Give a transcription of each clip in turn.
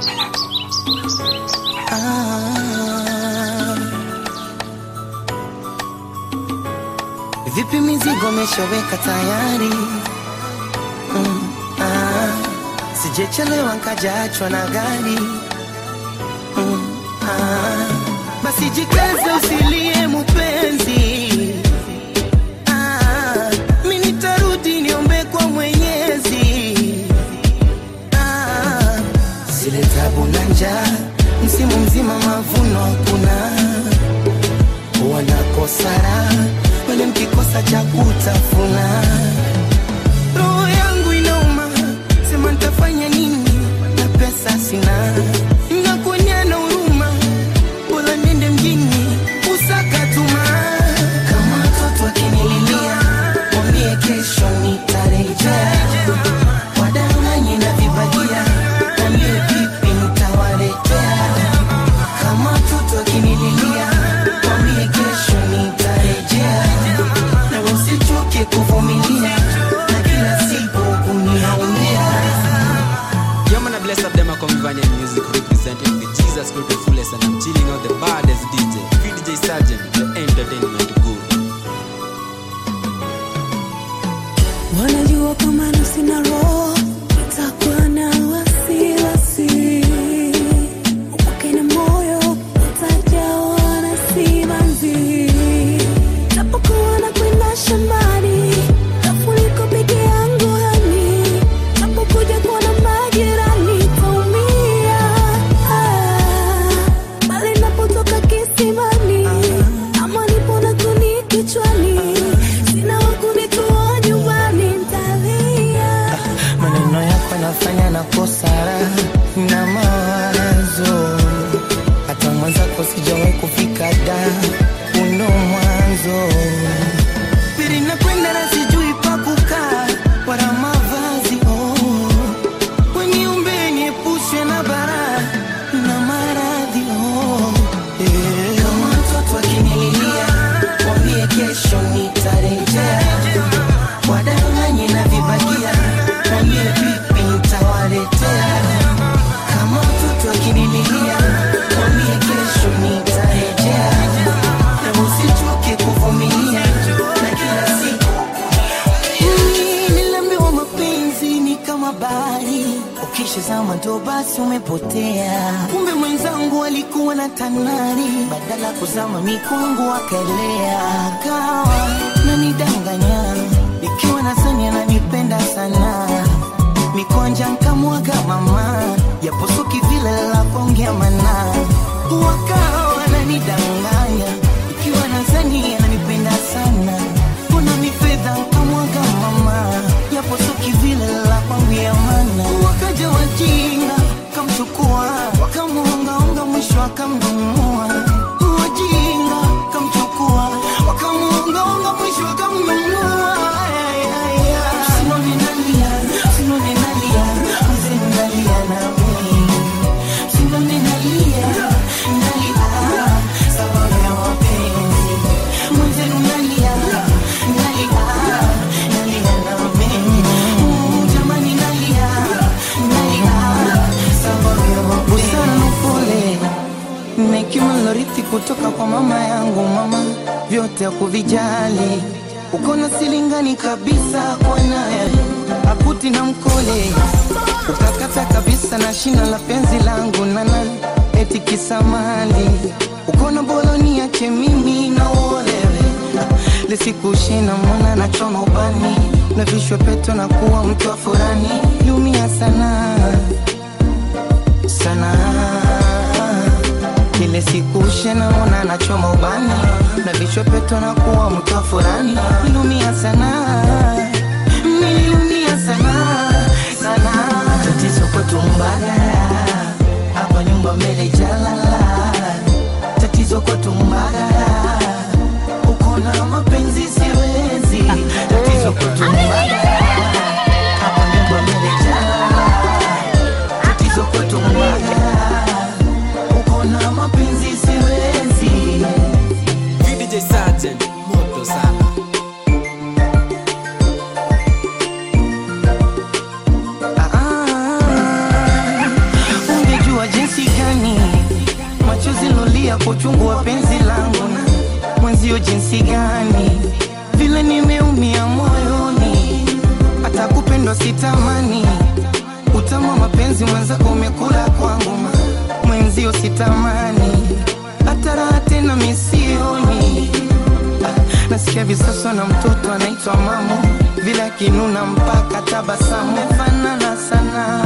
Ah. Vipi mizigo meshaweka tayari? Mm, ah. Sijechelewa nkajaachwa na gari. Mm, ah. Basi jikaze usilie mupenzi. Ah, mi nitarudi niombe kwa Mwenyezi. Ah, zile tabu na njaa, msimu mzima mavuno hakuna, wanakosara wale mkikosa cha kutafuna. Roho yangu inauma, sema nitafanya nini na pesa sina, nakuonya na huruma, bora niende mjini usakatuma. Kama watoto akinililia, mwambie kesho nitarejea wadanganye na vibagia, mwambie vipi nitawaletea. Kama mtoto akinililia, mwambie kesho nitarejea, na usichoke kuvumilia na kila siku kuniaumia. Yo man, I bless up them a come Vanian music representing the Jesus Christ the fullest and I'm chilling out the baddest DJ. VDJ Sergeant, the entertainment good. wanajua kama na sina roho itakuwa na wasiwasi upake na moyo utajawa na simanzi tapokuwa na kwenda shambani tafuliko peke yangu hani tapokuja kuona majirani taumia ah, bali napotoka kisimani ama nipo na kuni kichwani sina wakunitoa nyumbani ntalia maneno yako nafanya na kosara na mawazo hata mwenzako sijawahi kufika da uno mwanzo pili nakwenda na sijui pa kukaa wala mavazi oh. weniumbe niepushe na bara na maradhi oh. yeah. kama mtoto akinililia mwambie kesho nitarejea wadanganye na vibagia mwambie vipi nitawaletea kama mtoto akinililia mwambie kesho nitarejea na usichoke kuvumilia na kila siku Mm, niliambiwa mapenzi ni kama bahari ukishazama ndo basi umepotea kumbe mwenzangu alikuwa na tanari badala ya kuzama mikungu akaelea kawa nanidanganya ikiwa nazani ananipenda sana mikwanja nkamwaga mama yaposuki vile la kuongea mana wakawa nanidanganya ikiwa nazani ananipenda sana kuna mifedha nkamwaga mama yaposuki vile la kuongea mana wakaja wajinga kamchukua wakamuongaonga mwisho akamnunua wajinga kamchukua wakamuongaonga mwisho akamnunua Ay, ay, ay. Usinone nalia, usinone nalia, mzee nalia na mimi. Usinone nalia, nalia, sababu ya mapenzi. Mwenzenu nalia, nalia, nalia na mimi. Mm, jamani nalia, nalia, sababu ya mapenzi. Busara na upole na hekima nilorithi kutoka kwa mama yangu mama vyote hakuvijali uko na silingani kabisa kwa naye akuti na mkole ukakata kabisa na shina la penzi langu nana eti kisamali uko na boloni yake mimi na uolewe lisikushina mwana na choma ubani na vishwe peto na kuwa mtu wa furani liumia sana sana ile siku shenaona nachoma ubani na vichwa peto na kuwa mtu wa furani nilumia sana nilumia sana sana tatizo kwetu mbagala hapa nyumba mbele jalala tatizo kwetu mbagala uko na mapenzi siwezi tatizo kwetu mbagala hapa nyumba mbele jalala tatizo kwetu mbagala uko na mapenzi siwezi VDJ Sergeant, moto sana. uchungu wa penzi langu na mwenzio jinsi gani vile nimeumia moyoni hata kupendwa sitamani utamu wa mapenzi mwenzako umekula kwangu ma- mwenzio sitamani hata raha tena misioni Ah, nasikia visaswa na mtoto anaitwa mamo vile akinuna mpaka tabasamu mefanana sana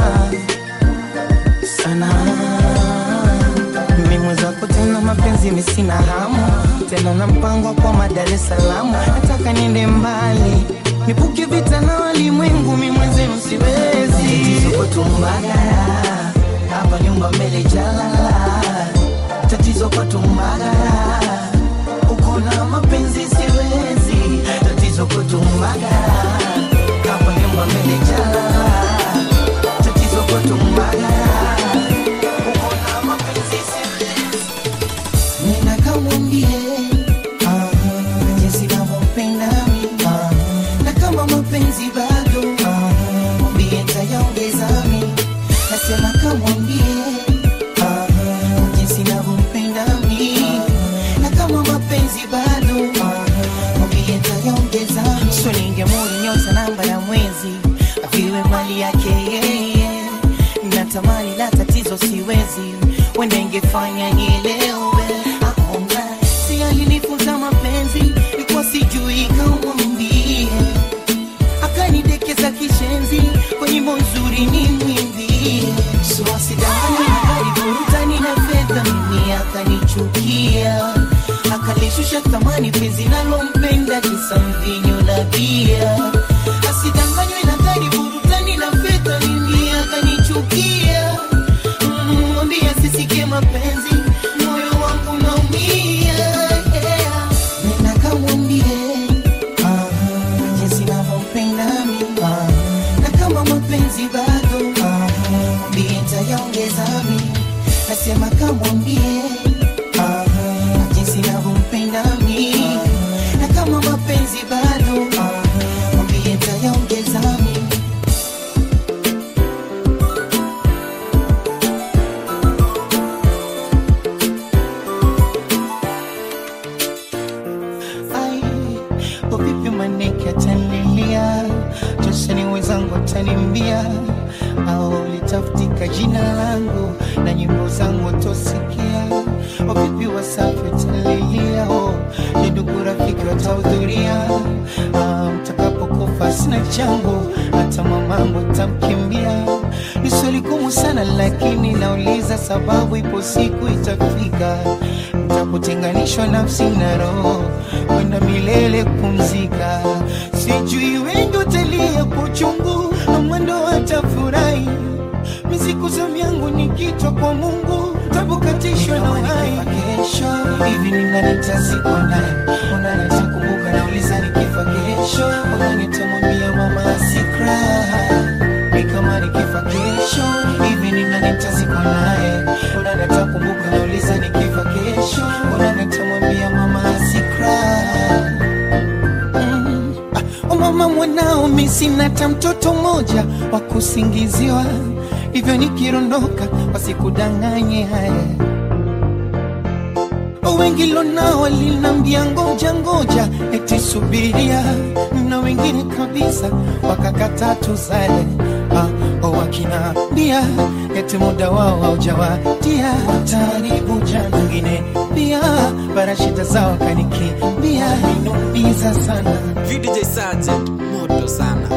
sana mimi mwenzako tena mapenzi misina hamu tena na mpango kwa Dar es Salaam nataka niende mbali nipuke vita na walimwengu mi mwenzenu siwezi tatizo kwetu Mbagala hapa nyumba mbele jalala tatizo kwetu Mbagala uko na mapenzi siwezi tatizo kwetu Mbagala hapa nyumba mbele jalala tatizo kwetu Mbagala uko na mapenzi siwezi nenda kamwambie ah, jinsi navyopenda mi ah, na kama mapenzi bado ah, mwambie tayaongeza mi nasema kamwambie ah, jinsi navyopenda mi na kama mapenzi bado ah, mwambie tayaongeza mi so ningemuri nyota namba ya mwezi aviwe mali yake yeye natamani la tatizo siwezi wenda ingefanya nielewe akonga si alinifunza mapenzi ikuwa sijui kamwambie akanidekeza kishenzi kwenye mozuri ni mwimbie so asidanganywe na gari burutani na fedha mimi akanichukia akalishusha thamani penzi nalompenda kisa mvinyo na bia asidanganywe na gari burutani na fedha mimi akanichukia Mm, mwambie asisikie mapenzi moyo wangu naumia yeah. nenda kamwambie ah, jinsi navyompenda mi ah, na kama mapenzi bado ah, mwambie tayaongeza mi nasema kamwambie ah, jinsi navyompenda mi na kama mapenzi bado ah, mwambie tayaongeza mi Ai, uvipi maneke atanilia josani wenzangu atanimbia au litafutika jina langu na nyimbo zangu tosikia uvipi wasafi atalilia oh, ni ndugu rafiki watahudhuria ah, mtakapokufa sina changu hata mamangu tamkimbia ni swali gumu sana lakini nauliza sababu ipo siku itafika ntakutenganishwa nafsi na roho kwenda milele kumzika sijui wengi utalia kwa uchungu na mwendo watafurahi misiku za yangu ni kichwa kwa mungu tabukatishwa na uhai kesho hivi ninanitazikwa naye unanitakumbuka nauliza nikifa kesho unanitamwambia mama asikra ni kama nikifa kesho hivi ninanitazikwa naye unanitakumbuka nauliza nikifa kesho unanitamwambia mama asikra Mm. Ah, oh mama mwanao mi sina hata mtoto mmoja wa kusingiziwa hivyo nikirondoka wasikudanganye haya wengi lonao walinambia ngoja ngoja eti subiria na wengine kabisa wakakata tuzale ah, wakinaambia eti muda wao haujawadia wataribu jana wengine pia barashida zao kanikimbia inumiza sana VDJ Sergeant, moto sana.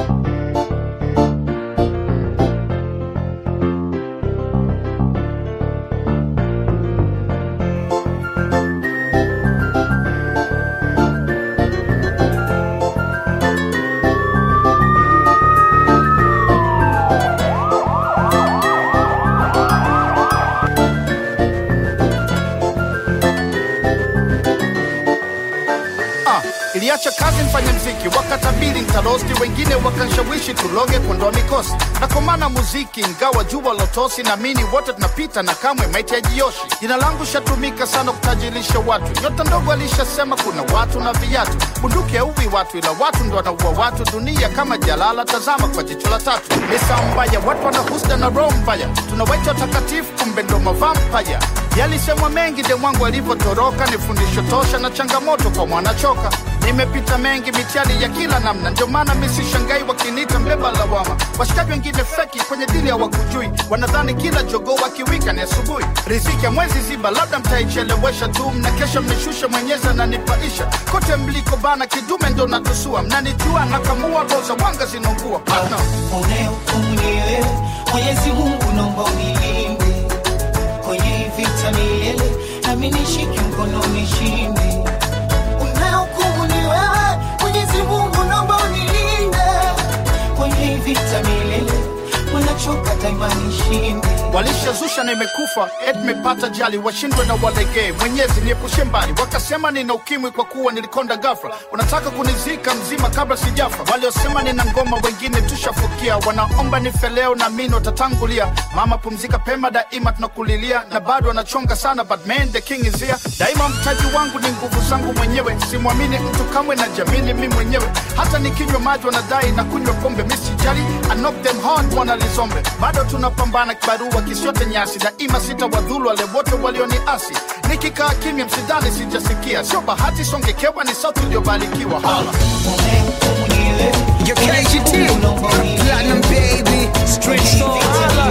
nikacha kazi mfanye mziki wakatabiri ntarosti wengine wakanshawishi tuloge kuondoa mikosi na kwa maana muziki ingawa jua lotosi naamini wote tunapita na kamwe maiti ya jioshi jina langu shatumika sana kutajirisha watu nyota ndogo alishasema kuna watu na viatu bunduki hauwi watu ila watu ndo wanaua watu dunia kama jalala tazama kwa jicho la tatu misa mbaya watu wanahusda na roho mbaya tunawaita watakatifu kumbe ndo mavampaya yalisemwa mengi de mwangu alivyotoroka ni fundisho tosha na changamoto kwa mwanachoka nimepita mengi mitihani ya kila namna ndio maana misishangai wakiniita mbeba lawama washikaji wengine feki kwenye dili hawakujui wanadhani kila jogoo wakiwika ni asubuhi riziki ya mwezi ziba labda mtaichelewesha tu mnakesha mmeshusha mwenyezi ananipaisha kote mliko bana kidume ndo natusua mnanijua nakamua roza wanga zinaungua partner unayehukumu ni wewe mwenyezi mungu naomba unilinde kwenye hii vita milele nami nishike mkono nishinde unayehukumu ni wewe mwenyezi mungu naomba unilinde kwenye hii vita milele wanachoka daima nishinde walishazusha na imekufa ed mepata jali washindwe na walegee mwenyezi niepushe mbali wakasema nina ukimwi kwa kuwa nilikonda gafra wanataka kunizika mzima kabla sijafa waliosema nina ngoma wengine tushafukia wanaomba nife leo na mini watatangulia mama pumzika pema daima tunakulilia na bado wanachonga sana but man the king is here daima mtaji wangu ni nguvu zangu mwenyewe simwamini mtu kamwe na jamini mi mwenyewe hata nikinywa maji wanadai na kunywa pombe misijali I knock them hard wanalizombe bado tunapambana kibarua kisiote nyasi daima sitawadhulu wale wote walioniasi nikikaa kimya msidhani sijasikia sio bahati songekewa ni sauti iliyobarikiwa hala unayehukumu ni wewe Your KGT, Platinum Baby, Street Soul,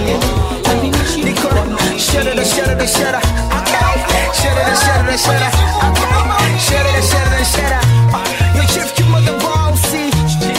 Nico, shudder the shudder the shudder, okay, shudder the shudder the shudder, okay, shudder the shudder the shudder. Your chief, you mother bossy,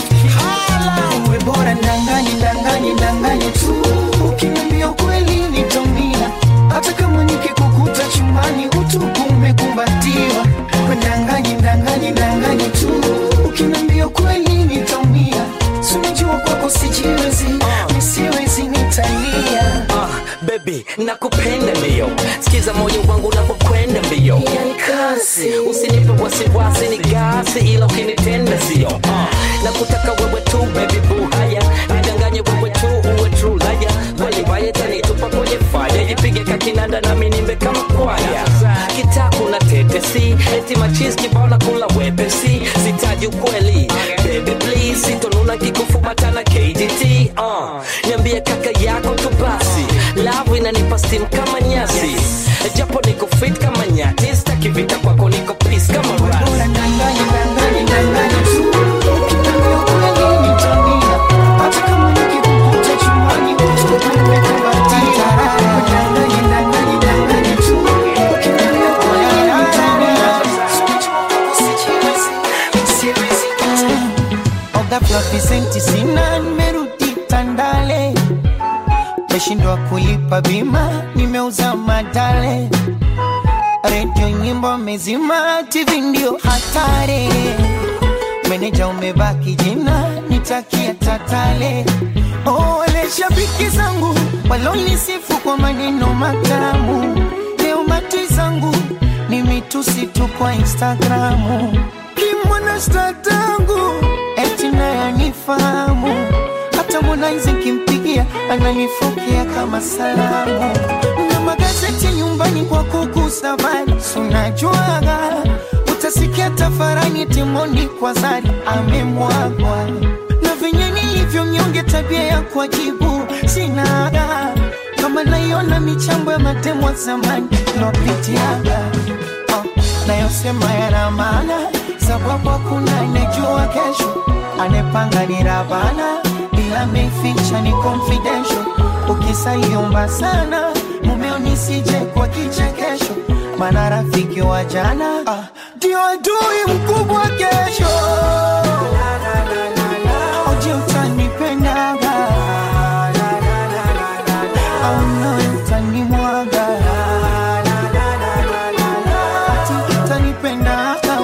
holla. uwe bora ndanganye ndanganye ndanganye tu ukiniambia ukweli nitaumia hata kama nikikukuta chumbani utupu umekumbatiwa we ndanganye ndanganye ndanganye tu ukiniambia ukweli nitaumia sunijua kwako sijiwezi nisiwezi nitalia Ah, baby nakupenda mbio sikiza moyo wangu unapokwenda mbio yani kasi usinipe wasiwasi ni gasi ila ukinitenda sio Ah, nakutaka wewe tu baby boo haya nidanganye wewe tu uwe true laya waliwaye tanitupa kwenye faya jipige kakinanda nami nimbe kama kwaya kitaku na tetesi eti machis kibao na kula wepesi sitaji ukweli baby please sitonuna kikufumatana kdt uh. niambie kaka yako tu basi lavu inanipa stim kama nyasi japo niko fit kama nyati staki vita kwako niko peace kama rasi bora ndanganye ndanganye ndanganye tu ukiniambia ukweli nitaumia hata kama nikikukuta chumbani utupu umekumbatiwa ndanganye ndanganye ndanganye tu ukiniambia ukweli nitaumia sunijua kwako sijiwezi nisiwezi nitalia ghafla visenti sina nimerudi tandale meshindwa kulipa bima nimeuza madale redio nyimbo mezima tv ndio hatari meneja umebaki jina nitakia tatale oh, wale shabiki zangu walonisifu kwa maneno matamu leo mati zangu ni mitusi tu kwa instagramu kimwana statangu eti nayanifahamu hata Harmonize kimpigia ananifokea kama salamu na magazeti nyumbani kwa kuku safari sunajuaga utasikia tafarani timoni kwa zari amemwagwa na venye nilivyo mnyonge tabia ya kuajibu sinaga kama naiona michambo ya matemo ya zamani lopitiaga oh, nayosema yana maana sababu hakuna anejua kesho anepanga ni rabana ila meficha ni confidential ukisaliomba sana mumeo nisije kwa kichekesho maana rafiki wa jana ah, ndio adui mkubwa kesho oje utanipendaga au nawe utanimwaga ati utanipendaga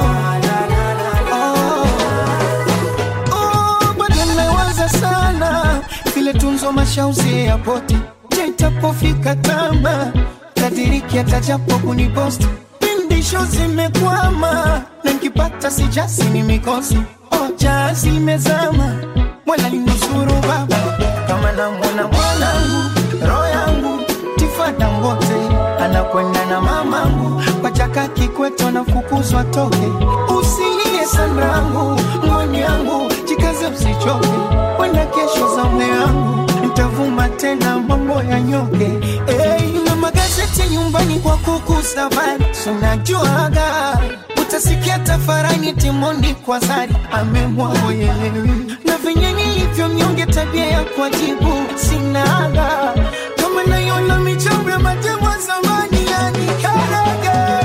Oh, bado nawaza sana vile tunzo mashauzi ya poti je itapofika tama tadiriki atajapo kuniposti pindi isho zimekwama na nkipata sijasi ni mikosi oja zimezama mwala linusuru baba kama namwona mwanangu roho yangu tifada ngote anakwenda na mamangu kwa chaka kikweto na fukuzwa toke usilie sanrangu mwani yangu jikaze usichoke wenda kesho zamu yangu nitavuma tena mambo ya nyoke hey, na magazeti nyumbani kwa kuku safari sunajuaga utasikia tafarani timondi kwa zari amemwaoye na venye nilivyo mnyonge tabia ya kuajibu sinaga kama naiona michambo ya matemo ya zamani yani karaga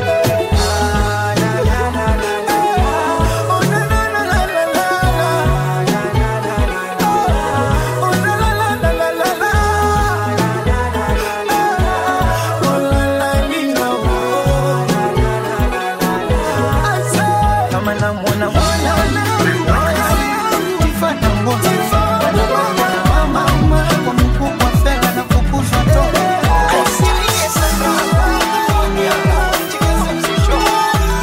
kama namwona mwana tifana ngozi mama kwa mkubwa fela na kukuzwa toka Asilie sana. Jikaze msichoke.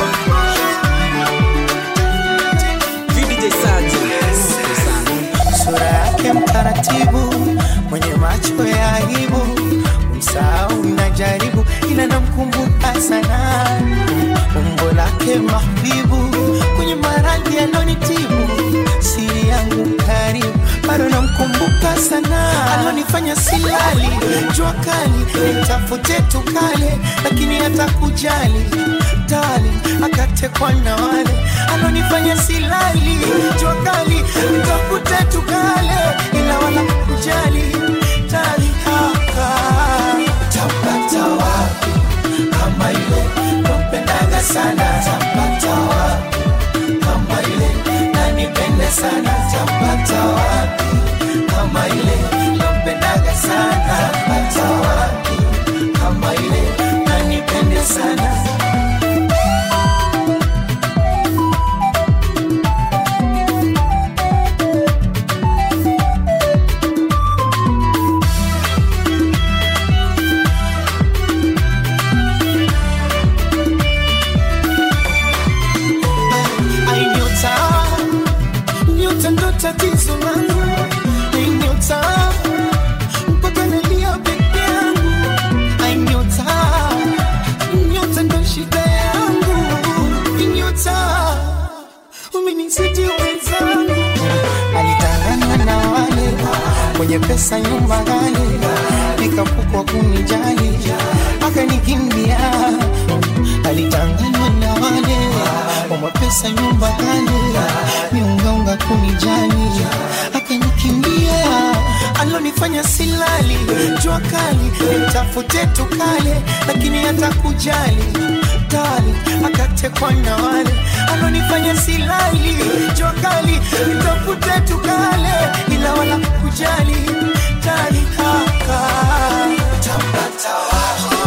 VDJ Sergeant. sura yake mtaratibu, mwenye macho ya aibu, msahau najaribu, ila namkumbuka sana umbo lake mahbibu, kwenye maradhi alonitibu, siri yangu karibu, bado namkumbuka sana, alonifanya silali, jua kali, nitafute tukale, lakini hata kujali tali akatekwa na wale alonifanya silali jua kali nitafute tukale ila wala kujali tali haka tapata wapi kama ile nampendaga sana tapata wapi kama ile nanipende sana tapata wapi kama ile nampendaga sana tapata wapi kama ile nanipende sana Ai, nyota, nyota ndo tatizo langu. Ai, nyota, mpaka nalia peke yangu. Ai, nyota, nyota ndo shida yangu. Ai, nyota, umenizidi wenzangu. Alitangana na wale mwenye pesa nyumba ghali, nikapukwa kunijali, akanikimbia alitanganywa na wale wa mapesa nyumba kale miungaunga kunijali akanikimbia alonifanya silali jua kali mtafute tukale lakini hata kujali tali akatekwa na wale alonifanya silali jua kali mtafute tukale ila wala kujali tali haka tapata wapi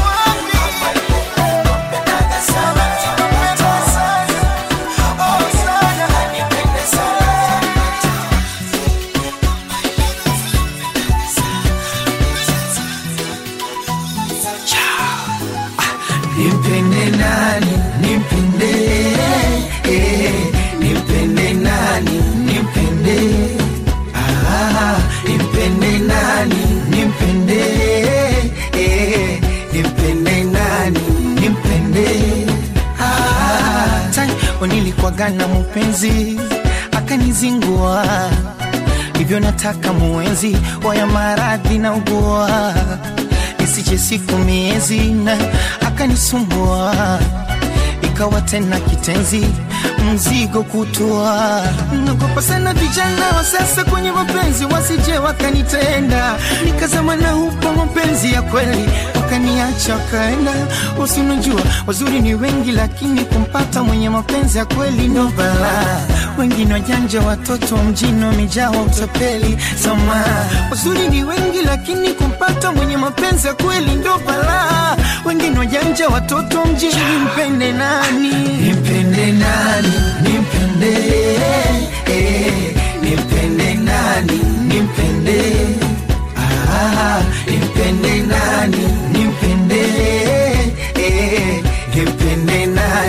Nimpende nani, nimpende eh, nimpende nani, nimpende ah, nimpende nani, nimpende eh, nimpende nani, nimpende ah, tani nilikuwaga na mpenzi akanizingua hivyo nataka muenzi waya maradhi na ugua isije siku miezi na akanisumbua ikawa tena kitenzi mzigo kutua nagopa sana vijana wa sasa kwenye mapenzi wasije wakanitenda nikazama na hupo mapenzi ya kweli wakaniacha wakaenda usinajua wazuri ni wengi lakini kumpata mwenye mapenzi ya kweli ndo balaa wengine wajanja watoto wa mjini wamejawa utapeli sama wazuri ni wengi lakini kumpata mwenye mapenzi ya kweli ndo balaa wengine wajanja watoto wa mjini mpende nani nimpende nani nimpende eh, nimpende nani nimpende ah, nimpende nani nimpende eh, nimpende nani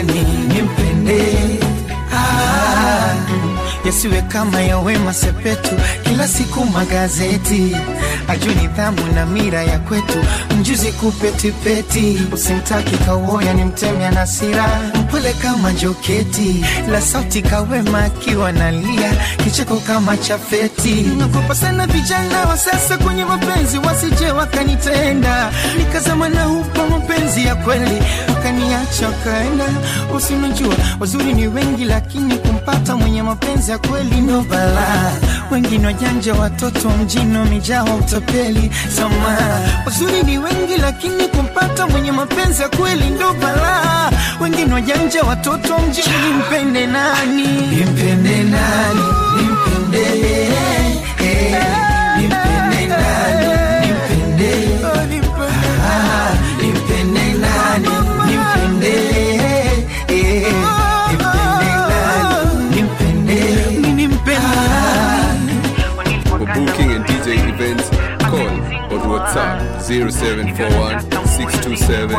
isiwe kama ya Wema Sepetu, kila siku magazeti, ajue nidhamu na mira ya kwetu, mjuzi kupetipeti, usimtaki kawoya ni mtemya na sira, mpole kama joketi, la sauti kawema akiwa nalia, kicheko kama chafeti. Nakopa sana vijana wa sasa kwenye mapenzi, wasije wakanitenda, nikazama na hupa mapenzi ya kweli, wakaniacha wakaenda. Usinajua wazuri ni wengi, lakini kumpata mwenye mapenzi ya kweli ndo balaa. Wengine wajanja, watoto wa mjini wamejaa utapeli. Sama wazuri ni wengi, lakini kumpata mwenye mapenzi ya kweli ndo balaa. Wengine wajanja, watoto wa mjini, nimpende nani? Nimpende nani? Nimpende eh, nimpende nani? Nimpende ah, nimpende nani? Nimpende eh, nimpende nani? Nimpende nimpende nani? For booking and DJ events, call or WhatsApp 0741 627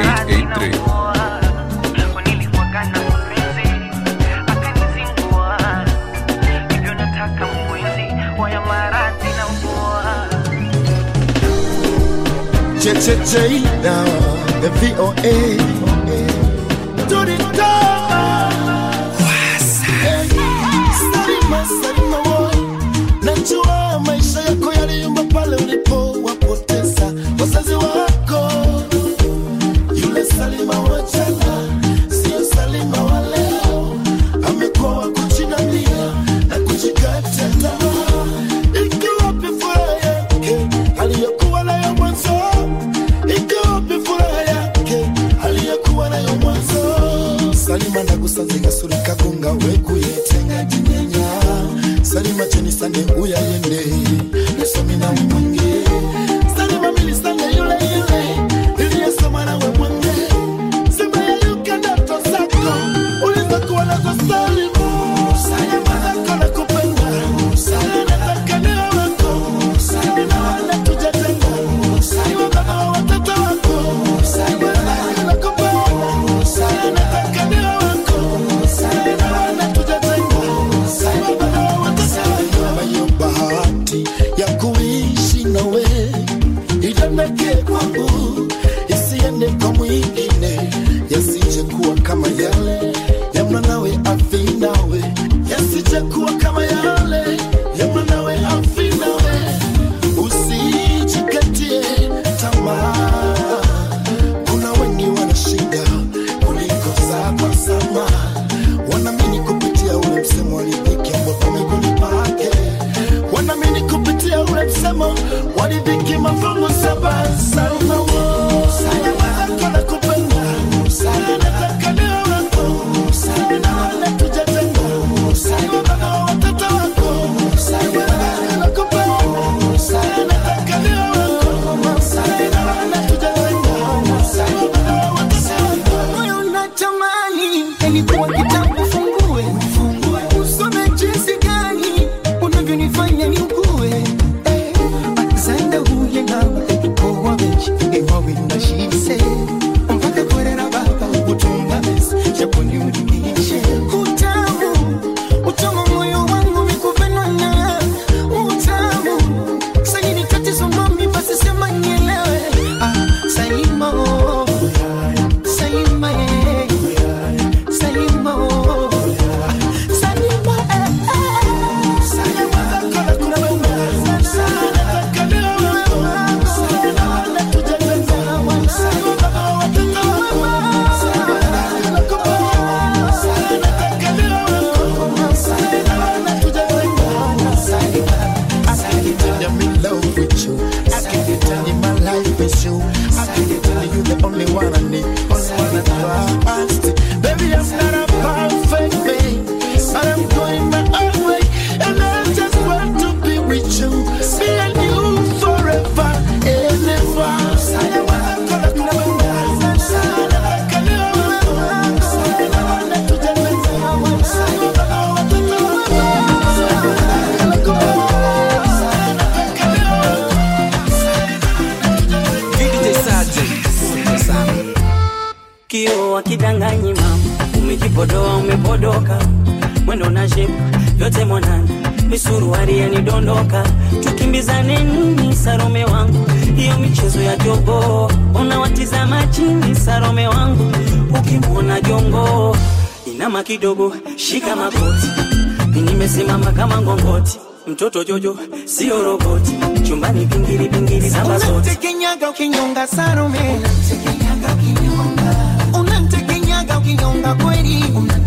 883. JJJ now, the VOA. Do the Salima, Salima boy. Najua maisha yako yaliyumba pale ulipo wapoteza wazazi wako. Yule Salima wa jana sio Salima wa leo, amekuwa wa kujinamia na kujikata tamaa. Iko wapi furaha yake aliyokuwa nayo mwanzo? Iko wapi furaha yake aliyokuwa nayo mwanzo? Salima ndagusanze gasuri kagunga wekuyetenga jinyenya Salima cheni sande uyayende nisomi nawe mwange Salima mili sande yule yule iliyesoma nawe mwange Sema yayuka ndoto zako ulizokuwa nazo Salima Salima zako nakupenda Salima nataka niwe wako Salima wala tujatenga Salima baba wa watoto wako Salima nakupenda Salima nataka niwe wako Salima wala tujatenga Salima baba wa watoto wako Hiyo bahati ya kuishi nawe idondeke kwangu isiende kwa mwingine yasije kuwa kama yale ya mwanawe afi nawe yasije kuwa kama yale ya mwanawe afi nawe usijikatie tamaa kuna wengi wanashinda kuliko zako sama wanaamini kupitia ule msemo walidhiki ambapo miguuni pake wanaamini kupitia ule msemo walidhiki mafungu saba salma wo salma zako na kupenda salma nataka niwe wako salma wala tujatenga salma baba wa watoto wako salma zako na kupenda salma nataka niwe wako salma wala tujatenga salma baba wa watoto wako moyo unatamani ilikuwa kitabu fungue usome jinsi gani unavyonifanya niugue Eh, Alexander huye nawe ikowa benshi ewawinda shise mpaka korera baba utumba besi yakuniudimishe utamu utamu moyo wangu mikupendwa na utamu sayini tatizo mami basi sema nielewe ah, Salima oh. Salima eh. Salima oh. Salima eh, eh. Salima zako na kupenda. Salima nataka niwe wako. Salima wala tujatenga. Salima baba wa watoto wako. Salima nataka nakupenda. Salima nataka niwe wako. Salima wala tujatenga. Salima, I can't tell I'm in love with you. I can't tell you my life is you. I can't tell you the only one I need. Only one I trust. Baby, I'm not a perfect man, but I'm going my own way, and I just want to be with you, me and you forever and ever. Salama zako na kupenda. Salama zako na kupenda. Salama tujatenga. Salama baba wa watoto wako. Salama na kupenda. VDJ Sergeant. Asante sana. kio wakidanganyi mama umejipodoa umepodoka mwendo na shepu yote mwanana misuruari yanidondoka tukimbizane nini sarome wangu hiyo michezo ya jogo unawatizama chini sarome wangu ukimwona jongo inama kidogo shika magoti nimesimama kama ngongoti mtoto jojo sio roboti chumbani pingili pingili samba zote unamtekenyaga ukinyonga Salome, unamtekenyaga ukinyonga kweli,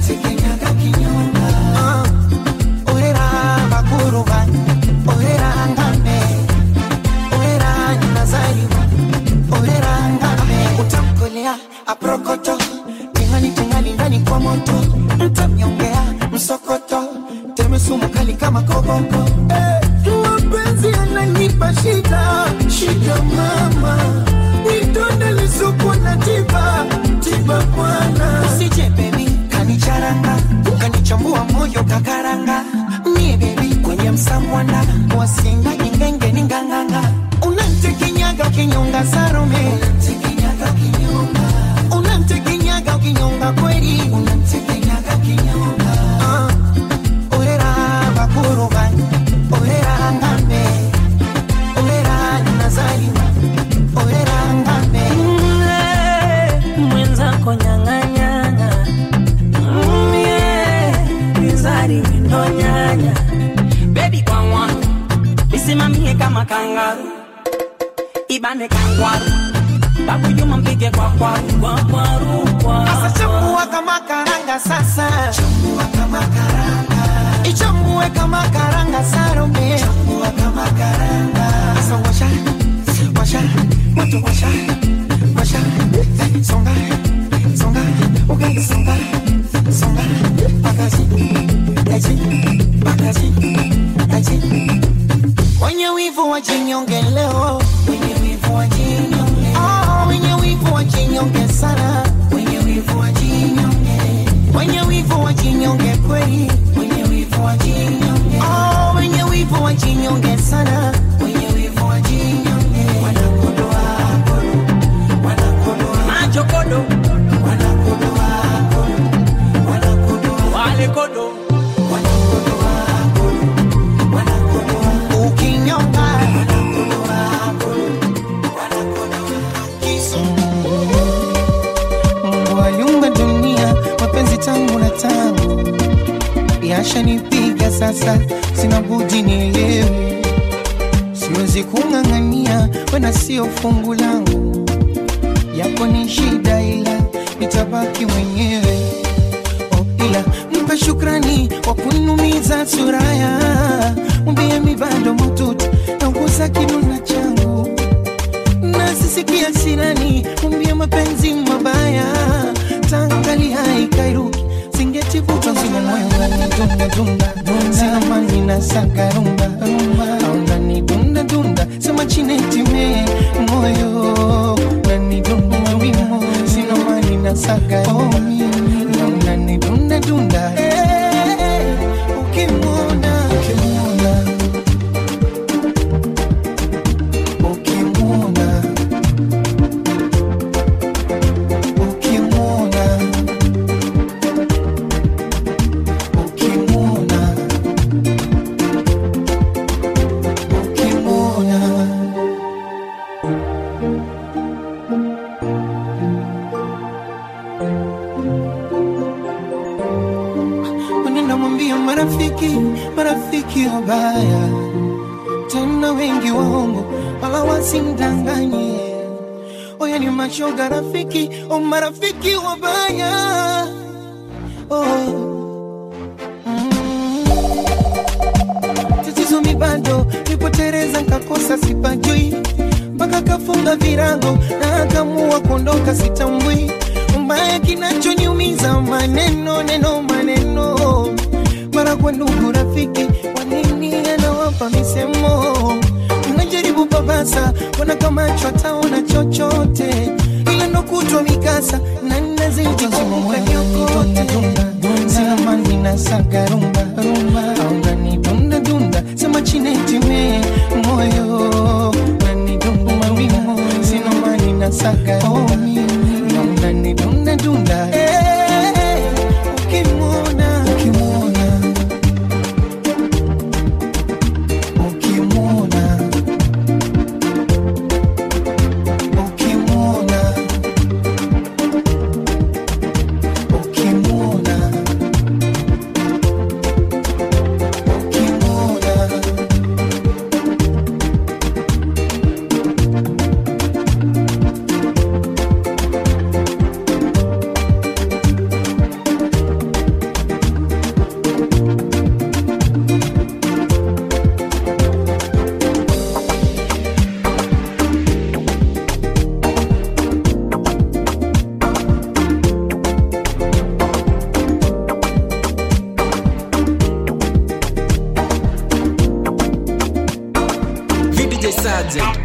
Ah, orera bakuruba, orera ngame, orera nazariwa, orera ngame, utamkolea aprokoto, tingali tingali ndani kwa moto, mtamnyongea msokoto, teme sumu kali kama koboko, eh, mapenzi yananipa shida, shida mama, nidonde lisuku na tiba, tiba bwana, usije baby, kanicharanga, kanichambua moyo kakaranga, mie baby kwenye msamwana, wasinga ingenge ni nganganga, unantekenyaga ukinyonga Salome, unantekenyaga ukinyonga, unantekenyaga ukinyonga kweli, unantekenyaga ukinyonga, ah, orera bakuruba, orera ngambe, orera nazarima, orera ngambe. mwenzako nyang'anyanga mizari windo nyanya bebi kwawa isimamie kama kangaru ibane kangwaru babu juma mpige kwa kwaru kwa kwaru kwa Sasa chambua kama karanga sasa, chambua kama karanga, ichambue kama karanga Salome, chambua kama karanga. Sasa washa, washa, moto washa, washa, songa, songa, ugali songa, songa, pakazi, aji, pakazi, aji. Wenye wivu wajinyonge leo, wenye wivu wajinyonge, oh, wenye wivu wajinyonge sana, wenye wivu wajinyonge, wenye wivu wajinyonge kweli, wenye wivu wajinyonge, oh, wenye wivu wajinyonge sana, wenye wivu wajinyonge, wanakodoa kodo, wanakodoa majokodo wanakodoa kodo, wanakodoa wale kodo wanakodoa kodo, wanakodoa ukinyonga wanakodoa kodo, wanakodoa kisu Mungu aliumba dunia, mapenzi tangu na tangu yashanipiga sasa, sina budi nielewe, siwezi kung'ang'ania, wena sio fungu langu, yako ni shida, ila nitabaki mwenyewe. Oh, ila mpe shukrani kwa kunumiza suraya, mwambie mi bado mututu nauguza kiduna changu nasisikia sirani mwambie mapenzi mabaya tangali haikairuki singetivuta zima moyo unanidunda dunda sina mani na saka rumba rumba aunani dunda dunda sema chinetime moyo unanidunda wimo sina mani na saka rumba na unanidunda dunda Eh, ukimwona ukimwona ukimwona ukimwona ukimwona ukimwona unaenda mwambia marafiki marafiki wabaya tena wengi waongo wala wasimdanganye oya ni mashoga rafiki o marafiki wabaya oh. mm. tatizo mi bado nipotereza nkakosa sipajui mpaka kafunga virago na akamua kuondoka sitambui mbaya kinachoniumiza maneno neno maneno mara kwa ndugu rafiki wanini anawapa misemo najaribu babasa wana kama chwataona chochote ila ndo kutwa mikasa na nazidi kumbuka nyokote sina mani na saga rumba rumba aungani dunda dunda sema chinetime moyo nani dunda mawimo sina mani na saga rumba aungani dunda dunda Eh, ukimwona ukimwona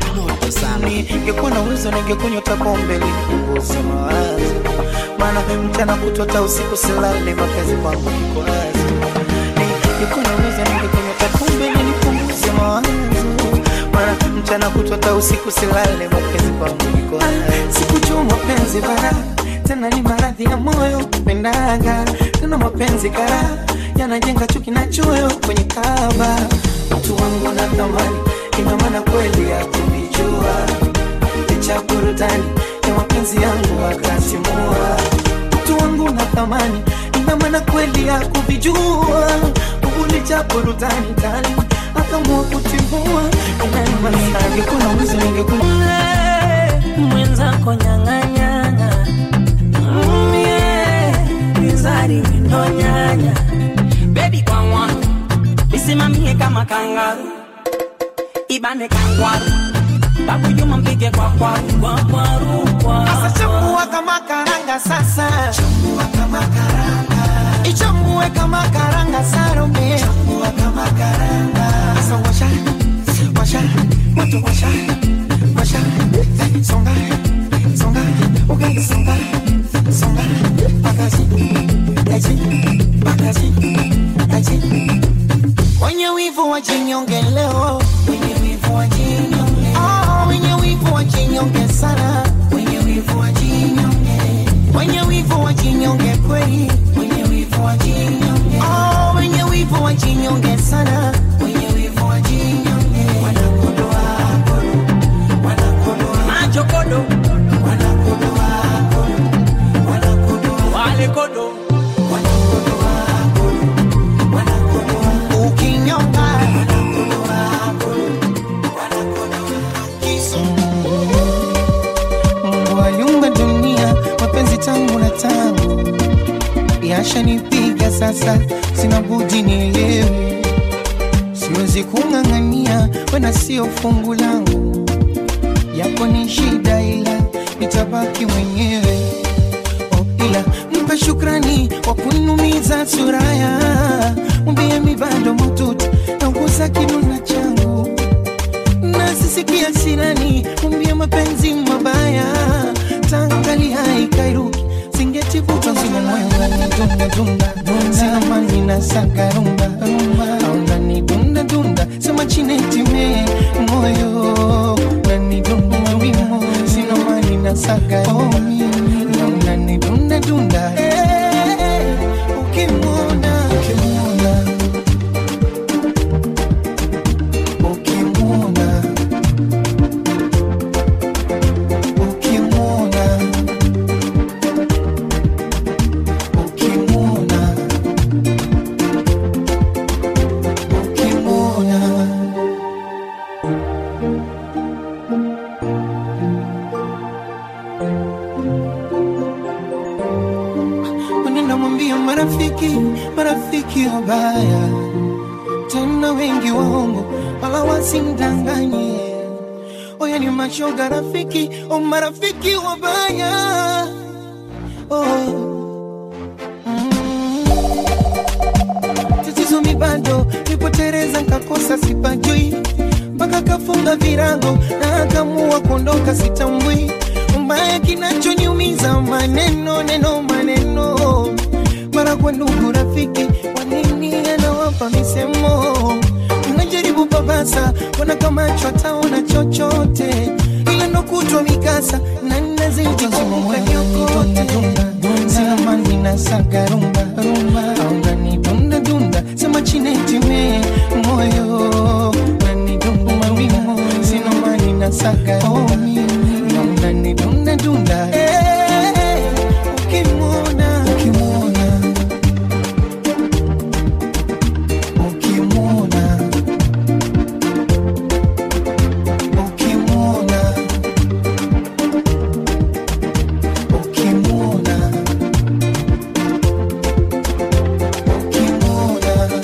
moto sana ningekuwa na uwezo ningekunywa hata pombe ili nipunguze mawazo, maana mchana kutota usiku silale, mapenzi kwangu kiko wazi. Ningekuwa na uwezo ningekunywa hata pombe ili nipunguze mawazo, maana mchana kutota usiku silale, mapenzi kwangu kiko wazi. Sikujua mapenzi bara tena ni maradhi ya moyo pendaga tena mapenzi kara yanajenga chuki na choyo kwenye kaba mtu wangu na thamani ina maana kweli ya kuvijua licha burudani ya mapenzi yangu akasimua mtu wangu na thamani ina maana kweli ya kuvijua licha burudani kali akamua kutimua inanimasagekuna wizi ningekuna mwenzako nyang'anyanga Mm, yeah. mizari ndo nyanya bebi kwangwa isimamie kama kangaru ibane kangwaru babu juma mpige kwa kwaru kwa kwaru kwa Sasa chambua kama karanga sasa chambua kama karanga ichambue kama karanga sarome chambua kama karanga sasa washa washa moto washa washa Eh, songa songa ugali songa songa pakazi aji pakazi aji wenye wivu wajinyonge leo wenye wivu wajinyonge oh, wenye wivu wajinyonge sana wenye wivu wajinyonge wenye wivu wajinyonge kweli wenye wivu wajinyonge oh, wenye wivu wajinyonge sana wenye wivu wajinyonge wanakodoa kodo wanakodoa machokodo wanakodoa kodo wanakodoa wale kodo wanakodoa kodo wanakodoa ukinyonga wanakodoa kodo wanakodoa kisu Mungu aliumba dunia, mapenzi tangu na tangu yashanipiga sasa, sina budi nielewe, siwezi kung'ang'ania, wena sio fungu langu, yako ni shida, ila nitabaki mwenyewe. Oh, ila mpe shukrani kwa kunumiza suraya, mwambie mi bado mututu nauguza kinuna changu nasisikia sirani mwambie mapenzi mabaya tangali haikairuki singetivuta zile moyo unanidunda dunda sina mani na saka rumba au unanidunda dunda sema chinetime moyo unanidunda wimo sina mani na saka rumba na unanidunda dunda Eh, ukimwona ukimwona ukimwona ukimwona ukimwona ukimwona unaenda mwambia marafiki marafiki wabaya tena wengi waongo wala wasimdanganye oya ni mashoga rafiki o marafiki wabaya oh. mm. tatizo mi bado nipotereza nkakosa sipajui mpaka kafunga virago na akamua kuondoka sitambui mbaya kinachoniumiza maneno neno maneno mara kwa ndugu rafiki wanini anawapa misemo unajaribu babasa wana kama chwataona chochote ila ndo kutwa mikasa na nazidi kumukavyokote sinamani na sagarumba aungani dunda dunda sema chinetime moyo nani dumbu mawimo sinamani na sagarumba aungani dunda dunda Eh, ukimwona ukimwona ukimwona ukimwona ukimwona ukimwona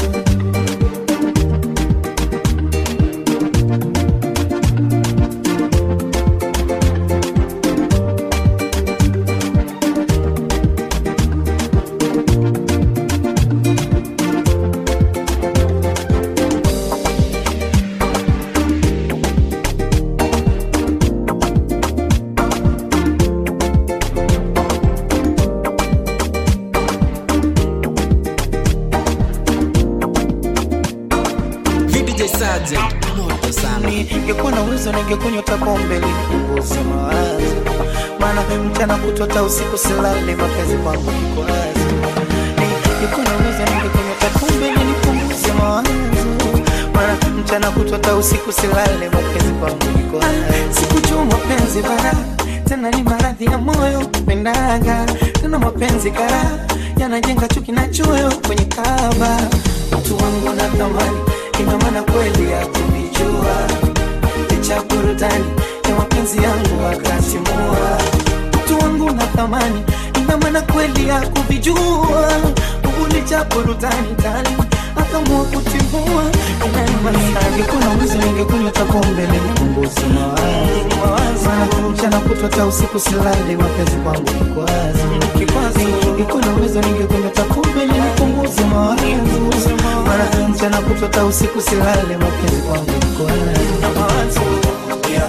uwezo ningekunywa hata pombe nipunguze mawazo, maana mchana kutota usiku silale, mapenzi kwangu kikwazo. Ningekuwa na uwezo ningekunywa hata pombe nipunguze mawazo, maana mchana kutota usiku silale, mapenzi kwangu kikwazo. Sikujua mapenzi bara tena ni maradhi ya moyo pendaga tena mapenzi kara yanajenga chuki na choyo kwenye kaba mtu wangu na thamani ina maana kweli ya kuvijua licha burudani ya mapenzi yangu akasimua mtu wangu na thamani ina maana kweli ya kuvijua licha burudani tali akamua kutimua ingekuwa uwezo ningekunywa hata pombe nipunguze mawazo maana mchana kutwa hata usiku silale mapenzi kwangu kikwazo ingekuwa na uwezo ningekunywa hata pombe nipunguze mawazo maana mchana kutwa hata usiku silale mapenzi kwangu kikwazo yeah.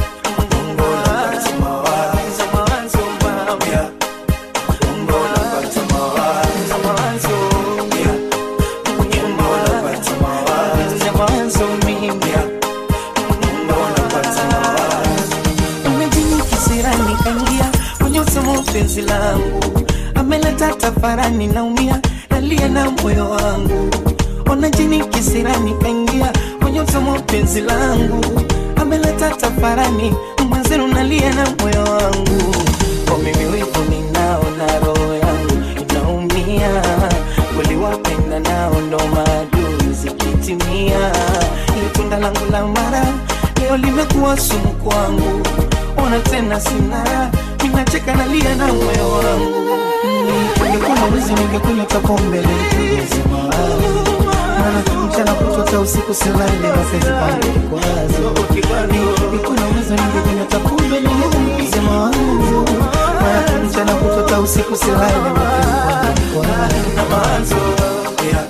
penzi langu ameleta tafarani, naumia nalia na moyo wangu, ona jini kisirani kaingia kwenye usomo penzi langu ameleta tafarani, mwenzenu nalia na moyo wangu, kwa mimi wivu ninao na roho yangu inaumia, kweli wapenda nao ndo maadui zikitimia, ile tunda langu la mara leo limekuwa sumu kwangu, ona tena sina ninacheka nalia na moyo wangu. Ningekuwa na uwezo ningekunywa hata pombe nipunguze mawazo, maana mchana kutota usiku silale, mapenzi kwangu kikwazo. Ningekuwa na uwezo ningekunywa hata pombe nipunguze mawazo, maana mchana kutota usiku silale, mapenzi kwangu kikwazo. Yeah.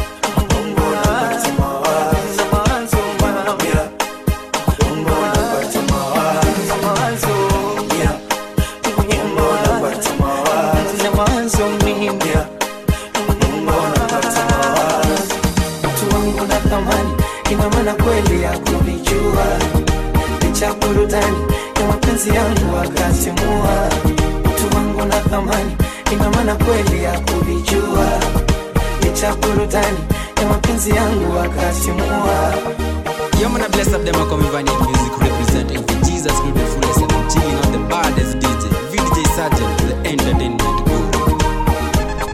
ina maana kweli ya kuvijua licha burudani ya mapenzi yangu akasimua mtu wangu na thamani ina maana kweli ya kuvijua licha burudani ya mapenzi yangu akasimua Yo, man, I bless up them. I come Vanian music representing for Jesus, Spirit of fullness, and I'm chilling on the baddest DJ, VDJ Sergeant, the entertainment guru.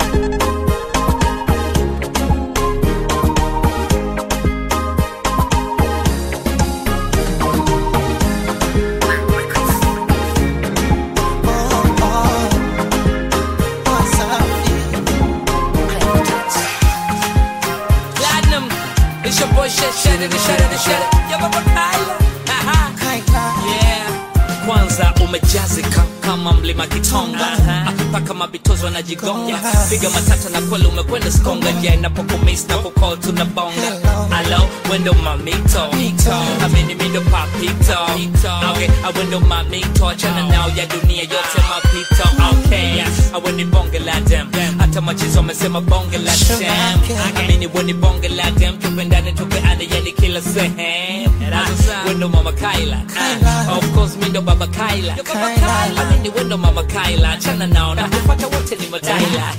Platinum, it's your boy Shed Shed it, Shed it, Shed it. Yo, Baba Kyla. Aha. Yeah. Kwanza umejazika kama mlima Kitonga akipaka mabitozo anajigonga piga matata na kweli umekwenda skonga ja inapokumis na kukol tunabonga alo wendo mamito amini mindo papito okay awendo mamito achana nao ya dunia yote mapito okay aweni bonge la dem hata machizo amesema bonge la dem amini weni bonge la dem tupendane tupeane yani kila sehemu wendo mama Kaila of course mindo baba Kaila amini wendo mama Kaila achana nao na kupata wote ni mataila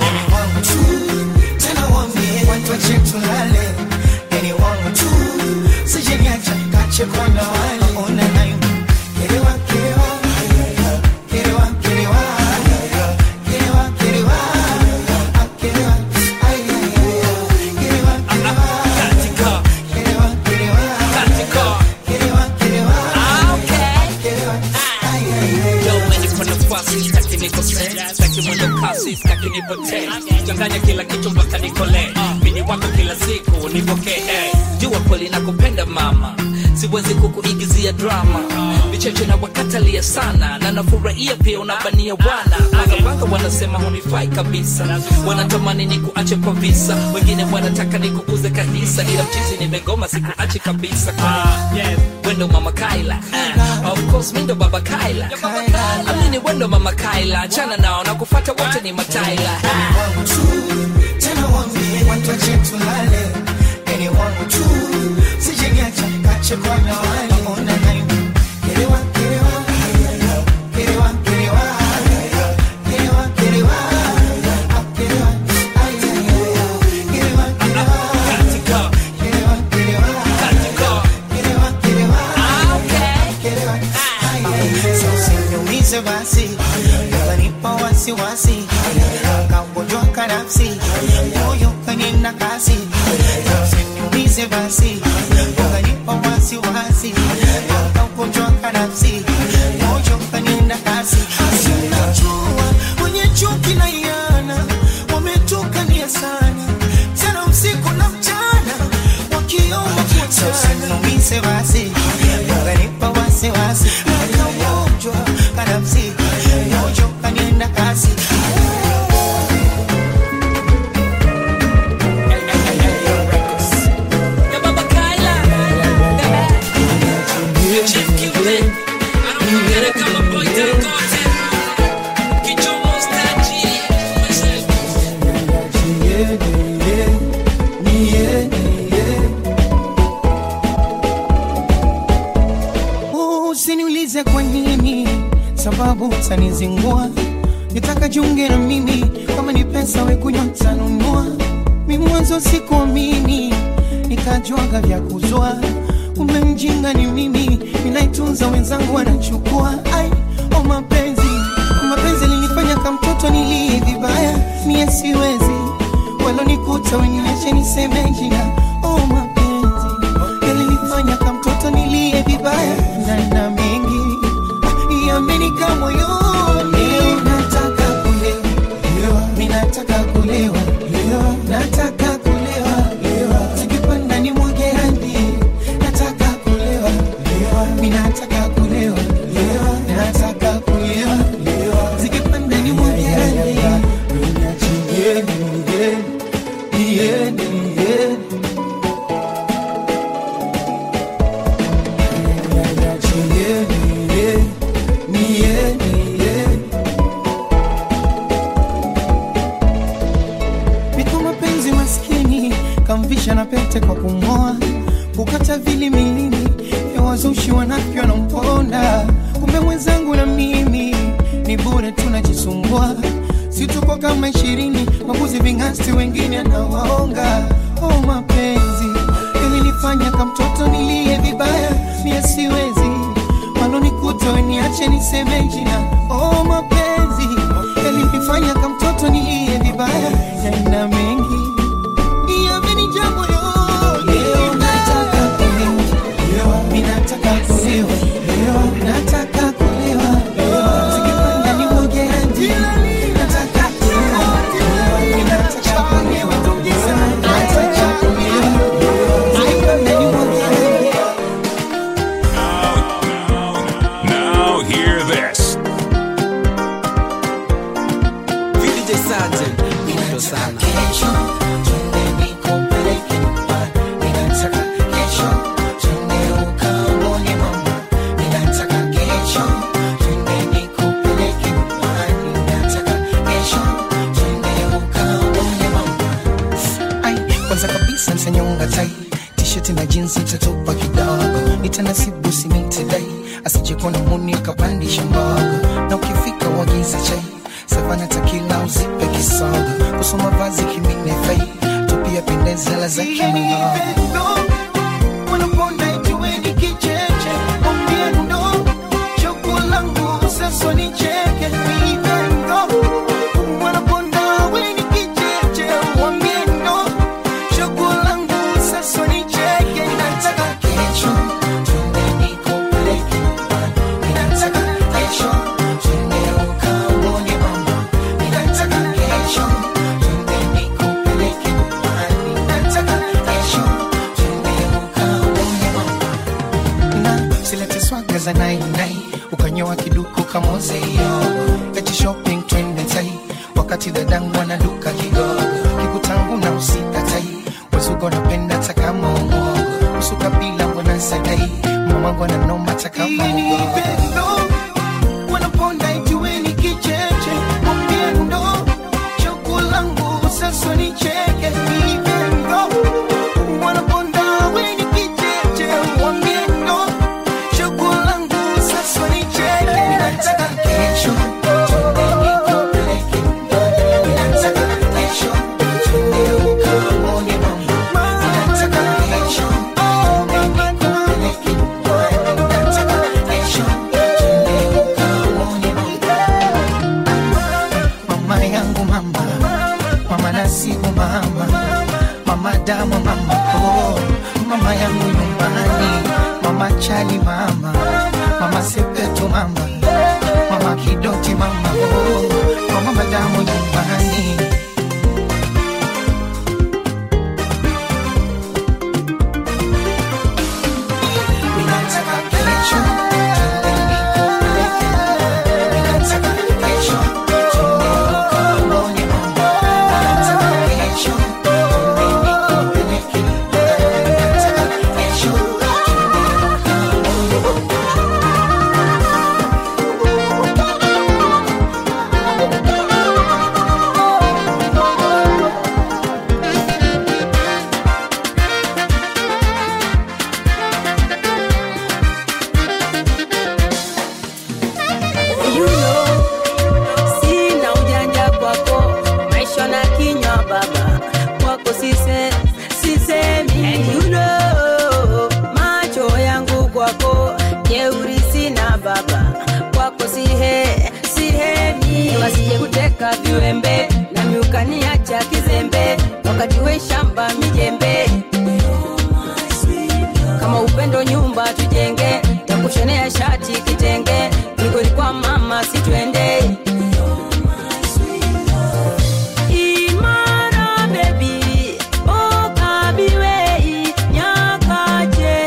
tena wambie watu wache tulale, yani wangu tu sijeniacha kache kwa na wale ona nayo kerewa kerewa kerewa kerewa kerewa kerewa Ah, kerewa ay ay ay kerewa kerewa katika kerewa kerewa katika kerewa kerewa Ah, okay kerewa ay ay ay Yo, mwenye kwa nafasi sitaki nikosee sitaki mwendo kasi sitaki nipotee changanya kila kitu mpaka nikole mini wako kila siku nipokee jua kweli nakupenda mama siwezi kukuigizia drama vicheche na wakatalia sana na nafurahia pia unabania wana magawanga wanasema hunifai kabisa wanatamani nikuache kwa visa wengine wanataka nikukuze kanisa ila mchizi nimegoma sikuache kabisa kwani wendo mama kaila Ah, of course mindo baba kaila amini wendo mama kaila chana nao na kufata wote ni mataila wangu tu tena wambie watu wache tulale yani wangu tu sijeniacha kache kwa na wale ona nayo kerewa, kerewa, kerewa, kerewa, kerewa, kerewa, ah, kerewa, ay, ay, ay, ay, kerewa, kerewa, kerewa, kerewa, kerewa, kerewa, kerewa, ay, ay, ay. So usiniumize basi ukanipa wasiwasi kagonjwa kanafsi moyo kanena kasi usiniumize basi ukanipa wasiwasi kagonjwa kanafsi moyo kanena kasi sinajua wenye chuki na iana wametukania sana tena usiku na mchana wakiomba kuachana usiniumize basi ukanipa wasiwasi kagonjwa kanafsi moyo kanena kasi Usiniulize kwa nini, sababu utanizingua. Nitaka jiunge na mimi, kama ni pesa we kunywa tanunua. Mi mwanzo sikuamini, nikajuaga vya kuzua. Kumbe mjinga ni mimi, ninaitunza wenzangu wanachukua. Ai, o mapenzi, o mapenzi linifanya kama mtoto nilie vibaya, mie siwezi walonikuta weniache niseme jina. O mapenzi yalinifanya kama mtoto nilie vibaya, na na mengi yamenika moyoni. Nataka kulewa, mi nataka kulewa, nataka kulewa, zikipanda ni mwage hadi. Nataka kulewa, mi nataka kulewa, nataka kulewa, zikipanda ni mwage hadi. Yeah, yeah, yeah. Niko mapenzi maskini kamvisha na pete kwa kumoa kukata vili milini ya wazushi wanavyo na mponda kumbe mwenzangu na mimi ni bure tunajisumbua si tuko kama ishirini mabuzi ving'asti wengine anawaonga oh mapenzi yalinifanya kama mtoto nilie vibaya mie siwezi walonikuta weniache niseme jina oh mapenzi yalinifanya kama mtoto nilie vibaya yana mengi yamenijaa moyoni nataka kulewa mi nataka kulewa nataka kulewa zikipanda ni moja ya njia nataka kulewa mi nataka kulewa nataka kulewa zikipanda ni moja ya njia Now hear this. VDJ Sergeant, moto sana. Ai, kwanza kabisa msanyonga tai tisheti na jinsi tatupa kidogo nitanasibu simintidai asijekona muni kapandisha mbogo na ukifika wagiza chai savana takila uzipe kisogo kusoma vazi kimine fai tupia pendezela za kiminogo wanaponda ijueni kicheche ombiendo choko langu sasa ni cheke vivendo wanaponda weni kicheche wambiendo choko langu sasa ni cheke nataka kesho twende nikupeleke nyumbani. Nataka kesho twende ukaone mama. Nataka kesho twende nikupeleke nyumbani. Nataka kesho twende ukaone mama na silete swaga za nainai ukanyoa kiduku kamozeyo eti shopping twende tai wakati dadangu anaduka kigogo kikutangu na usikatai wazugo napenda takamomo usuka bila mbona sadai mamangu ananoma takamogo wanaponda ijueni kicheche mwambiendo choko langu sasa ni cheke vivendo wanaponda weni kicheche wambiendo choko langu chali mama mama sepetu mama mama kidoti mama oh, mama madamu nyumbani Ninataka kesho twende nikupeleke. Ninataka kesho twende nikaone mama. Ninataka kesho twende nikupeleke. Ninataka kesho twende nikaone You know, sina ujanja kwako, maisha na kinywa baba kwako sise, sisemi. And you know, macho yangu kwako jeuri sina baba kwako sihe, sihemi. Wasije kuteka viwembe na miukaniacha kizembe, wakati we shamba mijembe kama upendo nyumba tujenge takushonea shati kitenge migoli kwa mama situende imara bebi okabiwei nyakaje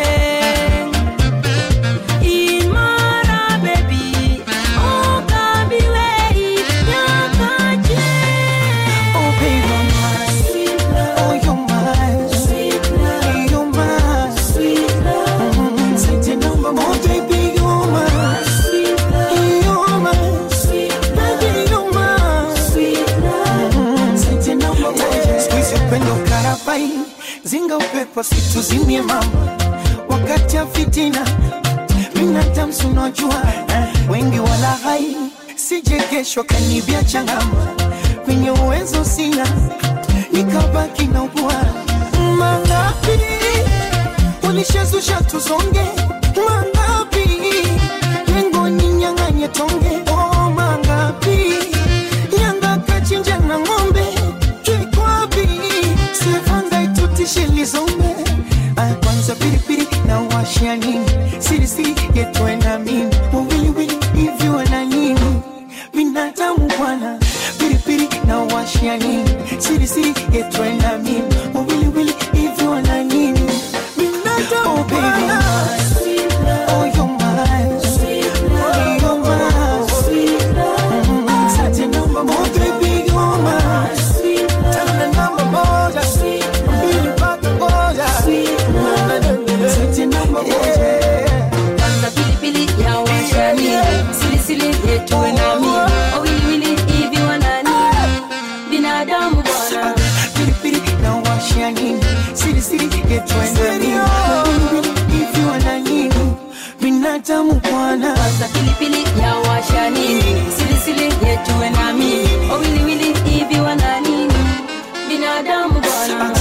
imara bebi okabiwei nyakaje Oh baby, oh you're mine, you're mine, Mm, sente namba moja, baby, you're mine, you're mine, baby, you're mine, Mm, sente namba moja. Siku hizi upendo karabai, zinga upepo situzimie mama, wakati ya fitina binadamu si unajua eh, wengi wala hai sije kesho kanibia changama kwenye uwezo sina nikabaki na ubwa mangapi ulishazusha tuzonge mangapi lengo ninyang'anye tonge oh, mangapi yanga kachinja na ng'ombe kikwapi sevanga itutishe lizombe Ah, kwanza pilipili na washia nini sirisiri yetwe na mimi wawiliwili hivi wana nini binadamu bwana pilipili na washia nini sirisiri yetwe na mimi wawiliwili hivi wana nini binadamu oh, baby. Oh, you're mine. Oh, you're mine. Mm, sati namba moja, baby, you're mine. Tena namba moja. Mbili mpaka moja. Sati namba moja. Kwanza pilipili ya washani silisili yetuwe nami wawiliwili hivi wanani binadamu bwana pilipili na washia nini sirisiri yetwe na mimi hivi wana nini binadamu bwana Kwanza pilipili ya washani silisili yetuwe nami wawiliwili hivi wanani binadamu bwana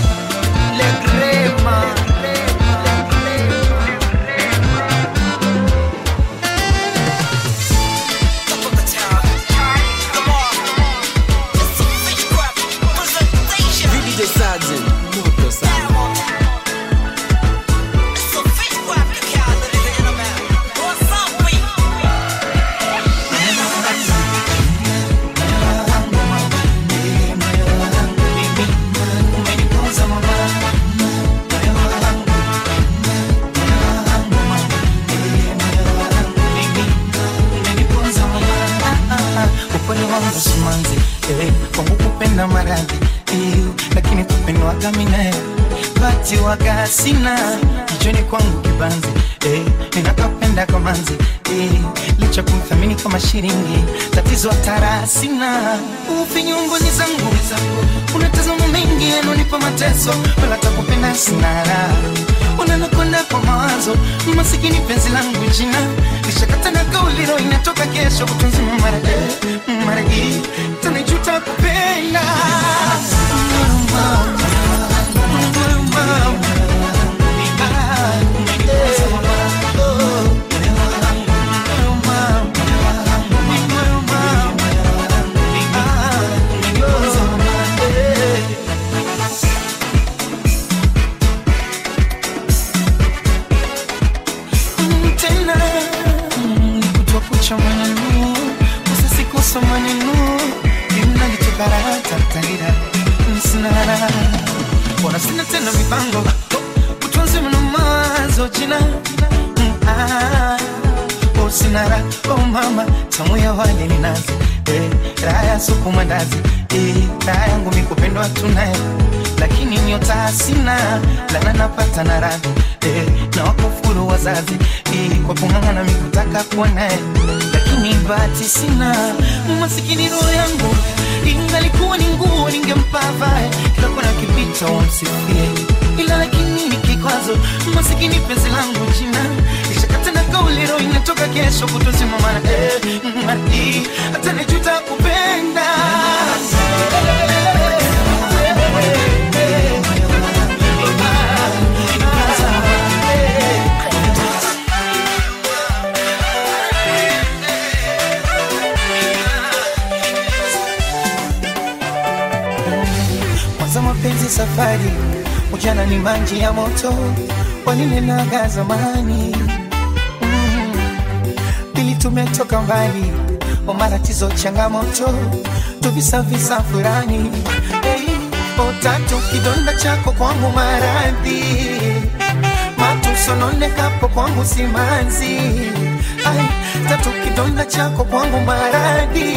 VDJ Sergeant, moto sana. upole wangu simanzi eh, kwangu kupenda maradhi eh, lakini kupendwaga minae bati waga sina kichoni kwangu kibanzi eh, ninakapenda kamanzi eh, licha kumthamini kama shilingi tatizo hatara sina ufinyungoni zangu unatazama mengi yanonipa mateso wala takupenda sina raha unanakwenda kwa mawazo masikini penzi langu jina lishakata na kauliro inatoka kesho kutunzima marage maragi tanijuta kupenda karatatarira msinara bona sina tena mipango utunzi mna mawazo jina Mm, ah, oh, sinara oh mama tamu ya wale ni nazi eh, raha ya suku mandazi eh, raha yangu mikupendwa tunaye lakini nyota sina lana napata na radhi eh, na wakufuru wazazi eh, kwa kung'ang'ana mikutaka kuwa naye lakini bahati sina masikini roho yangu ingalikuwa ni nguo ningempa vae kila kona kipita wamsifie ila lakini ni kikwazo masikini penzi langu jina ishakata na kauli roho inatoka kesho kutosimamana eh, mm, eh, hata nijuta kupenda kwanza mapenzi safari ujana ni maji ya moto walinenaga zamani mm. pili tumetoka mbali o matatizo changamoto tuvisavisa furani hey, o tatu kidonda chako kwangu maradhi matusononekapo kwangu simanzi Ai, tatu kidonda chako kwangu maradhi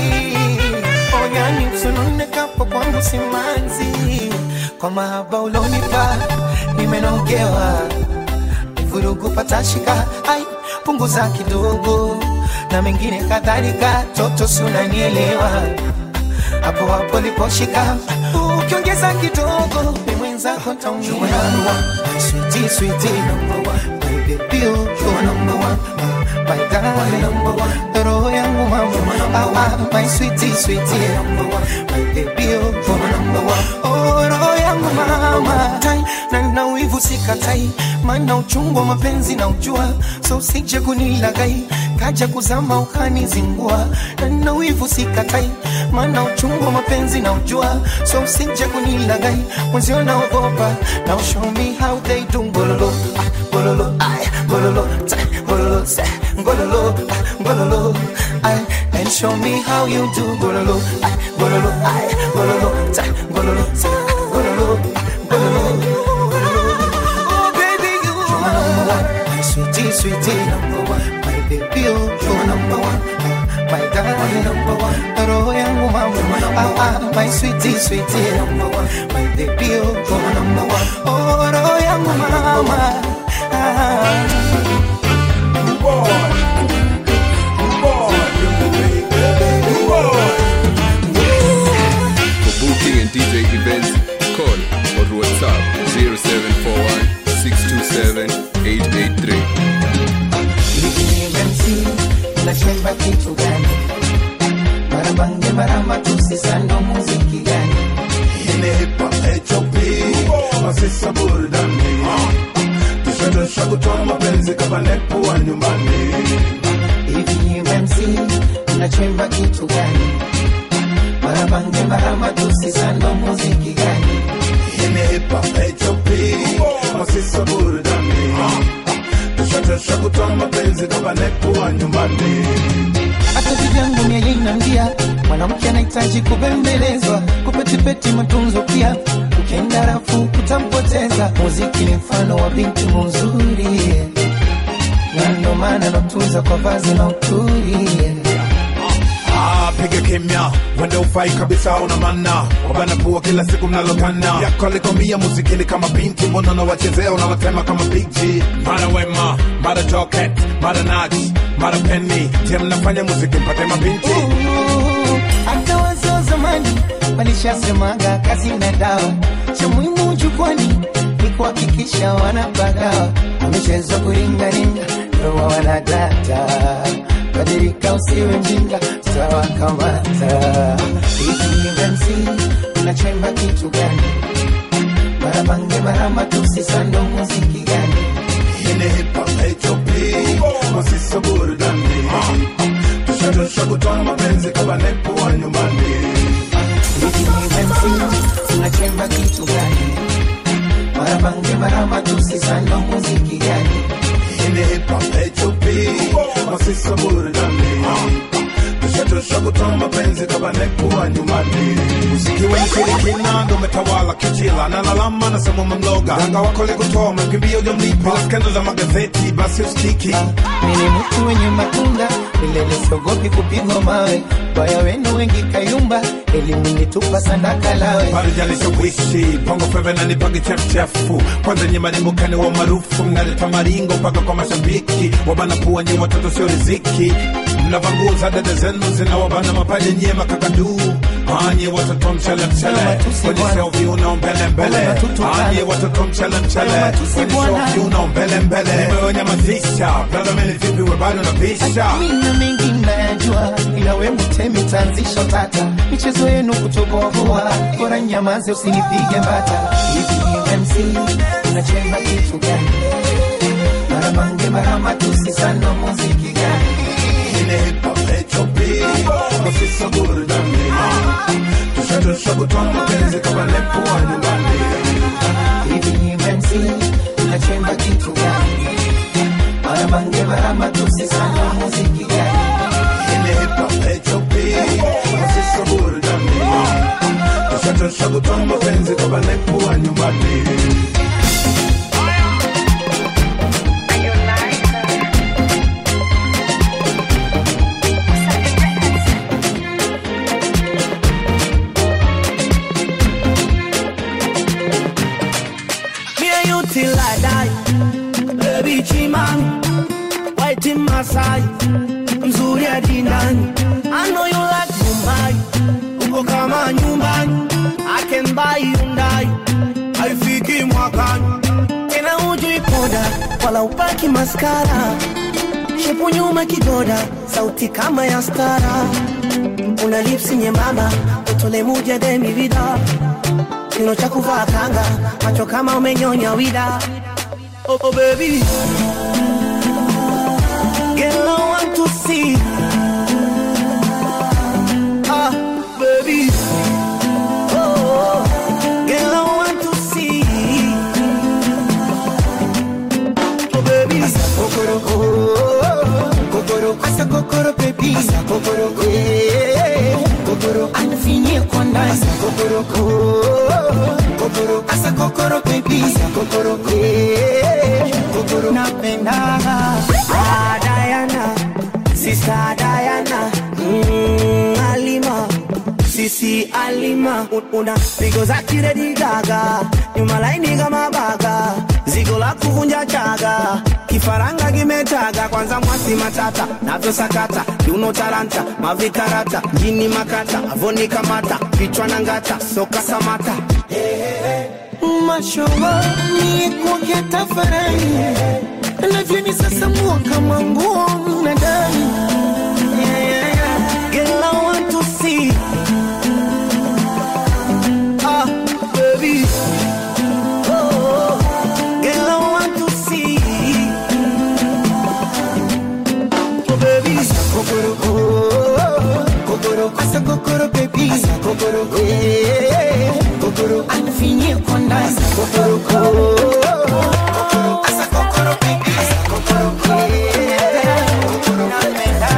oyani usononekapo kwangu simanzi kwa mahaba ulonipa nimenogewa vurugu patashika ai punguza kidogo na mengine kadhalika toto sunanielewa hapo hapo liposhika ukiongeza kidogo ni mwenzako taumia switi switi my baby you are number one my darling roho yangu mama ah, ah, my sweetie sweetie my baby you are number one oh roho yangu mama tai na na wivu sikatai maana uchungu wa mapenzi na ujua so usije kunilagai kaja kuzama ukanizingua na na wivu sikatai maana uchungu wa mapenzi na ujua so usije kunilagai mwenzio naogopa now show me how they do ngololo ah, ngololo ay ngololo ta ngololo sa ngololo ah, ngololo ay and show me how you do ngololo ay ngololo ay ngololo ta ngololo sa ngololo ah, ngololo Oh, baby, you are number one. My sweetie, sweetie, number one. My baby, you are number one. My darling, number one. Roho yangu mama, ah, ah, my sweetie, sweetie, number one. My baby, you are number one. Oh, roho yangu mama. For booking and DJ events, call or WhatsApp 0741 627 883. MC unachemba kitu gani? Marabange maramba tusisando muziki gani? Inepa HOP Masisa burudani Tushadosha kutoa mapenzi kama nepo wa nyumbani Hivi MC unachemba kitu gani? Marabange maramba tusisando muziki gani? Inepa HOP Masisa burudani Tushadosha kutoa mapenzi kama nepo wa nyumbani hata vivyangu mia inambia mwanamke anahitaji kubembelezwa kupetipeti matunzo pia ukienda rafu kutampoteza muziki ni mfano wa binti mzuri na ndo maana natunza kwa vazi na uturi Ah, piga kimya wende ufai kabisa una mana wabana pua kila siku mnalokana yako alikwambia muzikini kama binti mbona unawachezea unawatema kama big G mara wema mara joket mara nach mara penny je mnafanya muziki mpate mabinti hata wazee wa zamani walishasemaga kazi na dawa cha muhimu jukwani ni kuhakikisha wanapagawa wamechezwa kuringaringa ndoa wanadata badilika usiwe mjinga tutawakamata ikivensi unachemba kitu gani marabange marama tusisando muziki gani Ine hip hop HOP Masisa burudani Tushadosha kutoa mapenzi kama nepo wa nyumbani unachemba kitu gani marabange marama tusisando muziki gani Ine hip hop HOP Masisa burudani tushatosha kutoa mapenzi kabane kuwa nyumbani muziki wenye shirikina ndo umetawala kichila na lalama nasema mamloga ganga wako likutoa umekimbia ujamlipa bila skendo za magazeti basi usikiki mimi mtu wenye matunda milele siogopi kupigwa mawe baya wenu wengi kayumba elimu nitupa sandaka lawe parijalisha kuishi pongo feve na nipange chefuchefu kwanza nye marimbukani wa maarufu mnaleta maringo mpaka kwa mashabiki wabana pua nye watoto sio riziki mnavanguza dada zenu zinawabana mapaja nye makakaduu anye watoto mchele mchele kwenye sio viuno mbele mbele anye watoto mchele mchele kwenye sio viuno mbele mbele nimewanyamazisha brother meli vipi we bado napisha mina mengi nayajua ila we mtemi tanzisho tata michezo yenu kutobovoa bora nyamaze usinipige mbata hivi MC unacheza kitu gani mara mange mara matusi sana muziki gani ile hip hop HOP ofisa burudani tushatosha kutoa mapenzi kama lepo wa nyumbani hivi MC unachemba kitu gani mara mange mara matusi sana muziki gani ile hip hop HOP ofisa burudani tushatosha kutoa mapenzi kama lepo wa nyumbani Me and you till I die. Baby Chimami, white in Masai, mzuri hadi ndani. I know you like Mumbai, uko kama nyumbani. I can buy you ndai, haifiki mwakani. Tena hujui poda, wala upaki maskara. Shepu nyuma kigoda, sauti kama ya stara. Una lipsi nyembamba, utole muja demi vida kino cha kuvaa kanga, macho kama umenyonya wida. Oh, oh baby, girl I want to see. Ah, baby, oh, girl I want to see. Oh baby, kokoro oh, kokoro asa kokoro baby asa kokoro eh kokoro anafinyia kwa ndani asa kokoro oh, kokoro asa kokoro baby asa kokoro eh kokoro napenda ah Diana, sister Diana, mm, Alima. Sisi Alima Un- una pigo za kiredi gaga nyuma laini kama baga zigo la kuvunja chaga kifaranga kimetaga kwanza mwasi matata navyosakata kiuno talanta mavikarata jini makata avoni kamata vichwa na ngata soka samata mashowa ni kwake tafarani navyoni sasa mua kama nguo mnadani yeah, yeah, yeah. Girl, I want to see Ah, baby Oh, girl, I want to see Oh, baby kokoro oh, kokoro asa kokoro baby asa kokoro eh kokoro anafinyia kwa ndani asa kokoro oh, asa kokoro baby asa kokoro eh kokoro napenda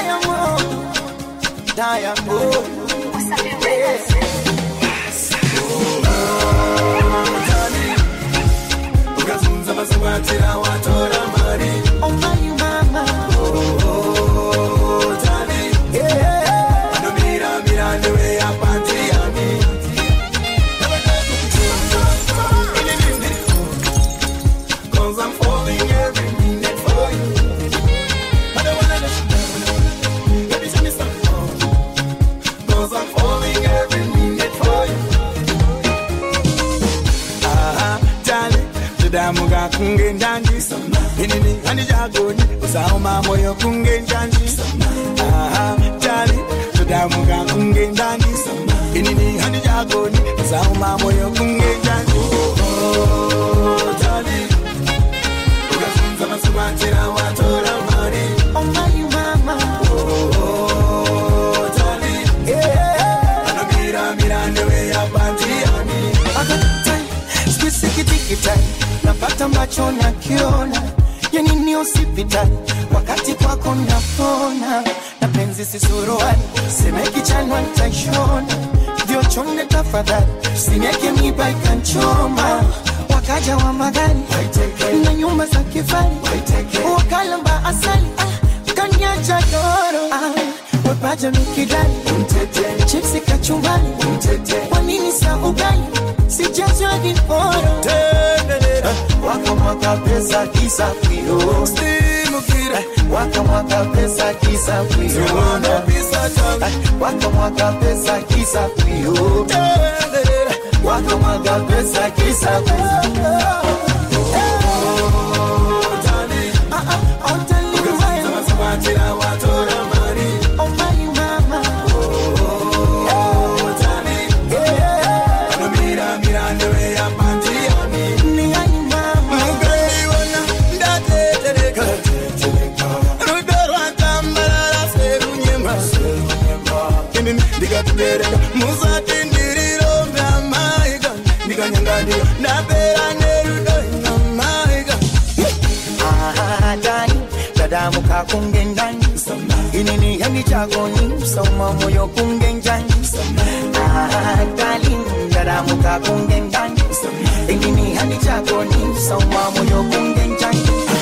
Diamond, Diamond. ukazunza mazibatira watora mari Oh my mama, tani anomira mirande weyapantiami Cause I'm falling every minute for you. I don't wanna let you down. Baby, tell me something. Cause I'm falling every minute for you. Aha, Charlie, tudamuka kunge njanji inini hani jagoni usauma moyo kunge njanji Aha, Charlie, tudamuka kunge njanji inini hani jagoni usauma moyo kunge njanji Oh, Charlie, ukafunza masubatira watora mari oh my mama. Oh, Charlie, anomira mirande weyapantiani Sikitikitai, napata macho na kiona, yani ni hospitali, wakati kwako napona, na penzi si suruali, semeki chanwa nitaishona, ndio chonde tafadhali, sinieke miba ikanchoma, wakaja wa magari na nyumba za kifari, wakalamba asali, ah, kanyacha doro, ah, wepaja mikidali, chipsi kachumbali, kwa nini sa ugali, sijazwa viporo wakamwaga pesa kisa kwio wakamwaga pesa kisa kwio wakamwaga pesa kisa kwio wakamwaga pesa kisa kwio Oh my mama, ni ai mama, ndikatubereka musatindiriro ndamaiga ndikanyangadira ndapera nerudo inamaiga Ah, dani dadamu kakunge ndani inini yani chagoni soma moyo kunge njani Ah, dali dadamu kakunge ndani inini yani chagoni soma moyo kunge njani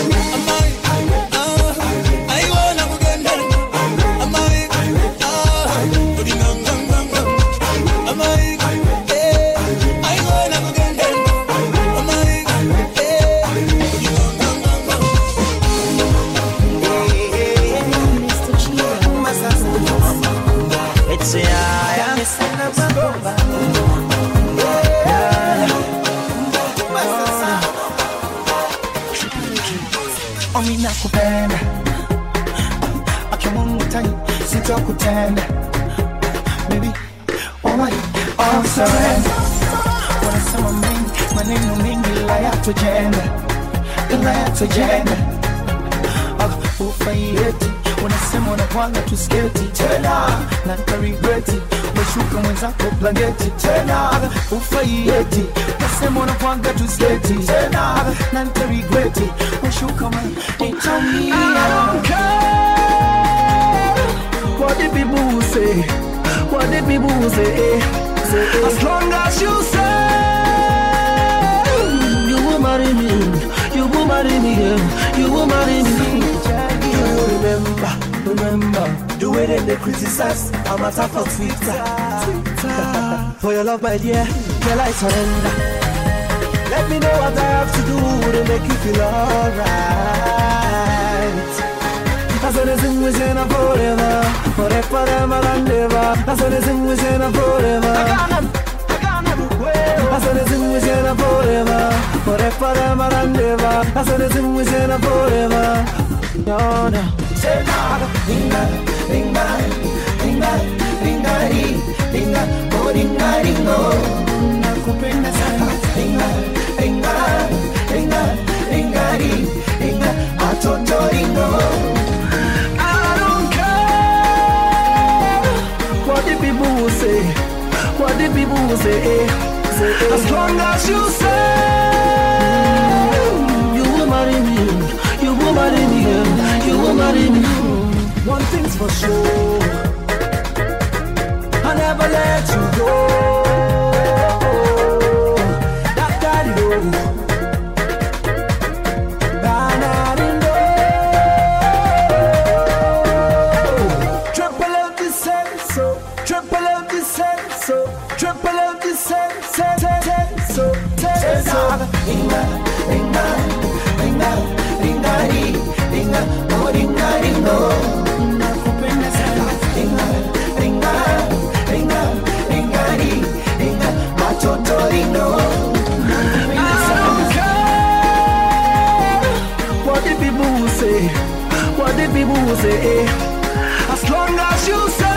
aiwona kugenda amai udinanganganga amai aiwona kugenda amai It's a yeah, Omi nakupenda Akimungu tani sitokutenda Baby, oh my, oh surrender Wanasema mengi, maneno mengi ila yatojenda Ila yatojenda Ah, Ufaieti, unasema unapanga tusketi tena Na nikaregreti, umeshuka mwenzako blanketi tena Ufaieti, unasema unapanga tusketi tena Na nikaregreti, umeshuka mwenzako What did people say? What did people say? say as long as you say you will marry me, you will marry me, yeah, you will marry me. You remember, remember The way that they criticize I'm a top of Twitter For your love, my dear, girl, I surrender. Let me know what I have to do to make you feel alright. As long as I'm wishing forever, forever, forever and ever. As long as I'm wishing forever. As long as I'm wishing forever, forever, forever and ever. As long as I'm wishing forever. No, no. Ringa, ringa, ringa, ringa, ri, ringa, oh ringa, ringo Nakupenda sana Ringa, ringa, ringa, ringa, ri, ringa, atoto ringo I don't care what the people will say. What the people will say. say as long as you say you will marry me, you will marry me, you will marry me. One thing's for sure, I never let you go. That daddy Triple out the senso, triple out the senso, triple out the senso, senso, senso. Ringa, ringa, ringa, ringa, ri, ringa, oh ringa, ringo. Nakupenda sana. Ringa, ringa, ringa, ringa, ri, ringa, watoto ringo. I don't care what the people will say, what the people will say. eh. As long as you say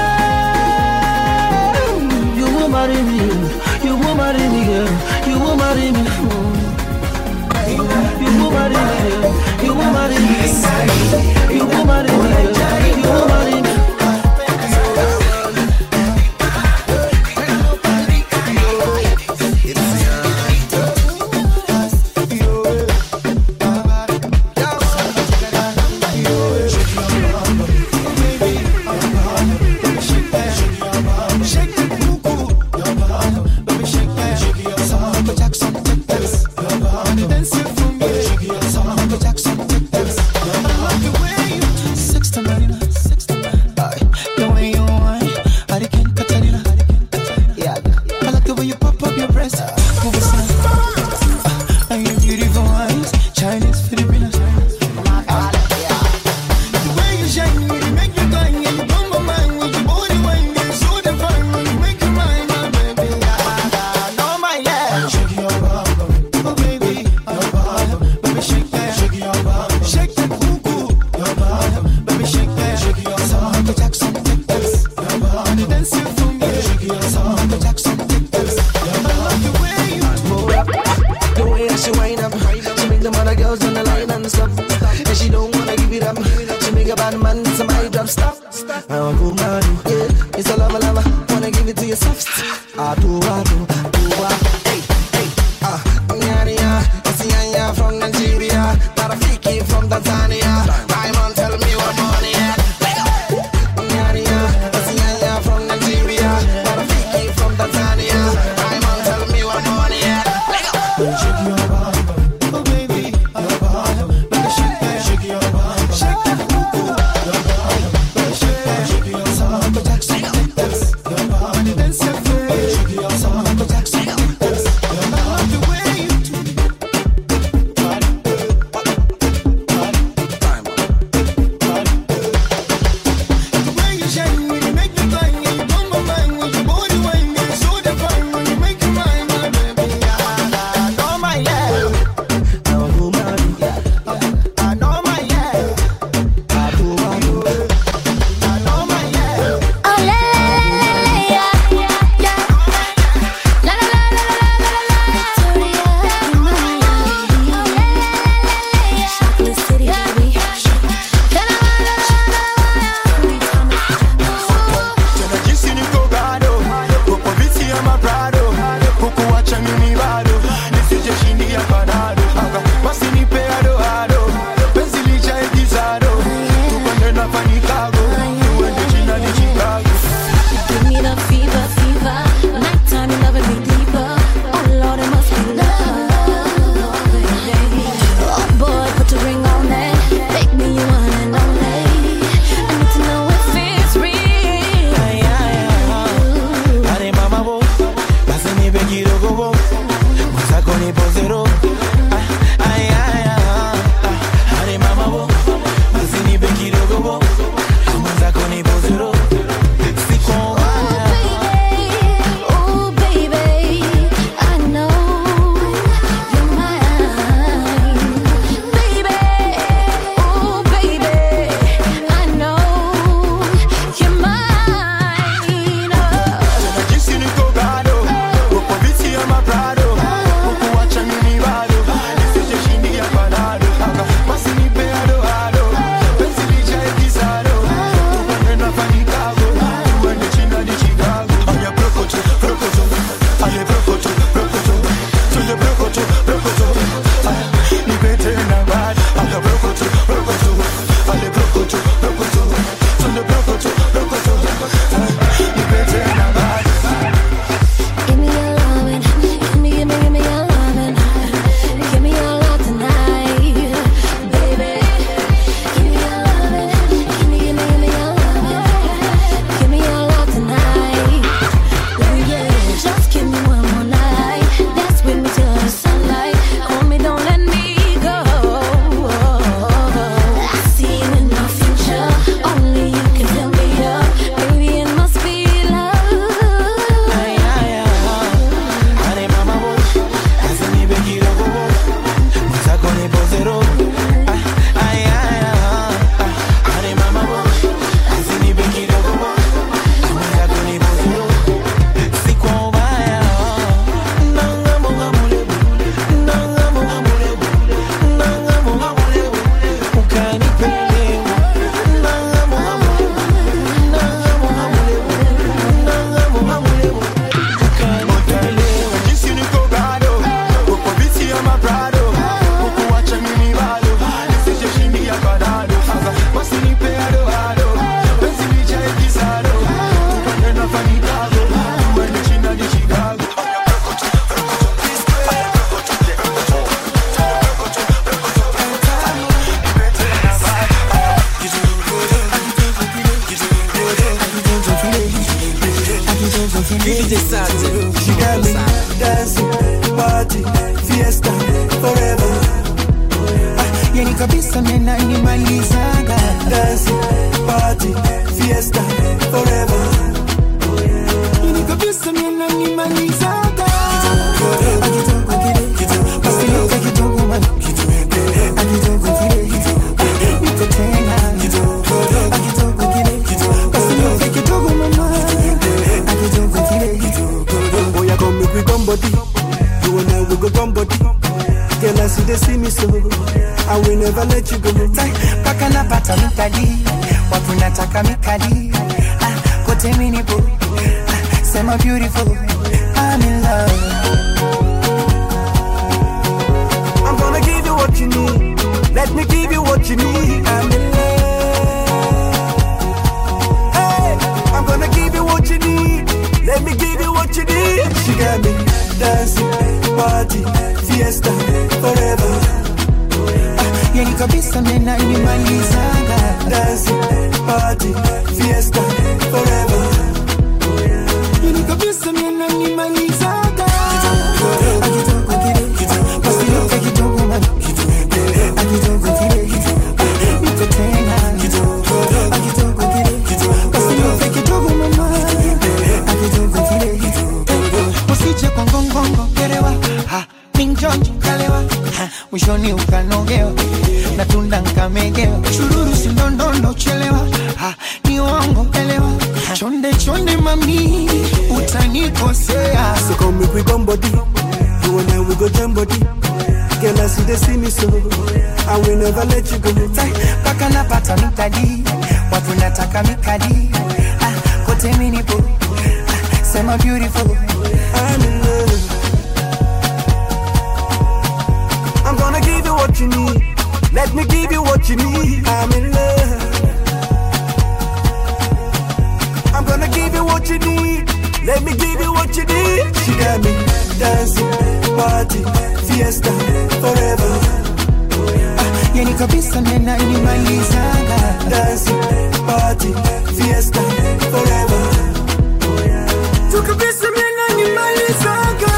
you will marry me, you will marry me, girl, you will marry me. You will marry me, girl, you will marry me, you will marry me, girl, you will marry me. Chinese, Filipino. The way you shine, you make me cry, and you blow my mind with your body wine, you're so divine, you make me mine, my baby. Ah, no, my love. Shake your bum, oh baby, your bum, baby shake that, shake your bum, shake that cuckoo, your bum, baby shake that, shake your bum. Michael Jackson, take this, your bum, and dance it for me, shake your bum. Michael Jackson, take this, your bum. I love the way you The way that she wind up, she make the other girls on the line and stop. And she don't wanna give it up. She make a bad man some eye drop stop. I want to man, yeah. It's a lava lava, wanna give it to you soft. I do, I do, I do, I. Hey, hey, ah, yeah, yeah. I see ya from Nigeria, Tarafiki from Tanzania. Diamond, tell me what money at. Yeah, yeah. I see ya from Nigeria, Tarafiki from Tanzania. Diamond, tell me what money at. Shake your bum, oh baby, your bum, baby shake that, shake your bum, shake that cuckoo, your bum, baby shake that, shake your bum. Michael Jackson, take this, your bum, and dance it for me, shake your bum. Michael Jackson, take this, your bum. I love the way you do. VDJ Sergeant. She got me dancing, party, fiesta, forever. yani kabisa menanimalizaga Dancing, party, fiesta, forever. yani kabisa menanimalizaga akitoka kile basiluka kidogo man akitoka kile niko tena akitoka kile basiluka kidogo mama akitoka kile Oh, yeah, come make we come body. You and I, we go come body. Girl, I see they see me so. I will never let you go. mpaka napata mikadi watu nataka mikadi ah, kote minipo ah, sema beautiful I'm in love I'm gonna give you what you need. Let me give you what you need. I'm in love. Hey, I'm gonna give you what you need. Let me give you what you need. She got me dancing, party, fiesta, forever. yani kabisa menanimalizaga Dancing, party, fiesta, forever. yani kabisa menanimalizaga akitoka kile basiluka kidogo man akitoka kile niko tena akitoka kile basiluka kidogo mama akitoka kile usije kwa ngongongo gerewa ha minjonjo kalewa ha mwishoni ukanogewa na tunda nkamegewa chururu sindondondo chelewa ha ni uongo elewa ha, chonde chonde mami utanikosea So come make we come body. You and I, we go jam body. Girl, I see they see me so. I will never let you go. mpaka napata mikadi watu nataka mikadi ah, kote minipo ah, sema beautiful I'm in love. I'm gonna give you what you need. Let me give you what you need. I'm in love. I'm gonna give you what you need. Let me give you what you need. She got me dancing, party, fiesta, forever. yani kabisa menanimalizaga Dancing, party, fiesta, forever. tu kabisa menanimalizaga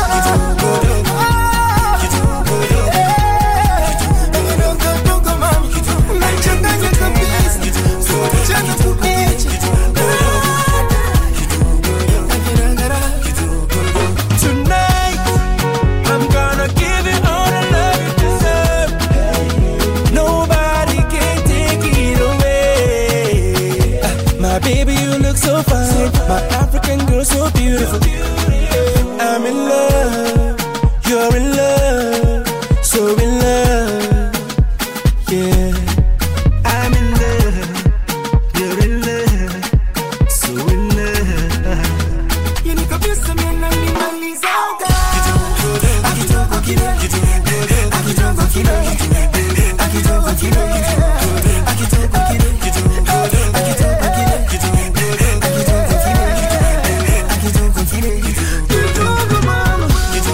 Tonight, I'm gonna give you all the love you deserve. Nobody can take it away. My baby, you look so fine. My African girl, so beautiful. I'm in love. You're in love. So in love. Yeah. I'm in love. You're in love. So in love. yani kabisa menanimalizaga akitoka kile akitoka kile akitoka kile akitoka kile akitoka kile akitoka kile akitoka kile kidogo mama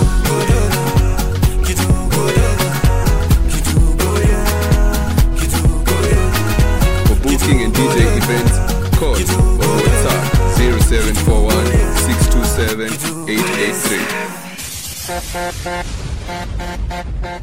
For booking and DJ events, call or WhatsApp 0741 627 883.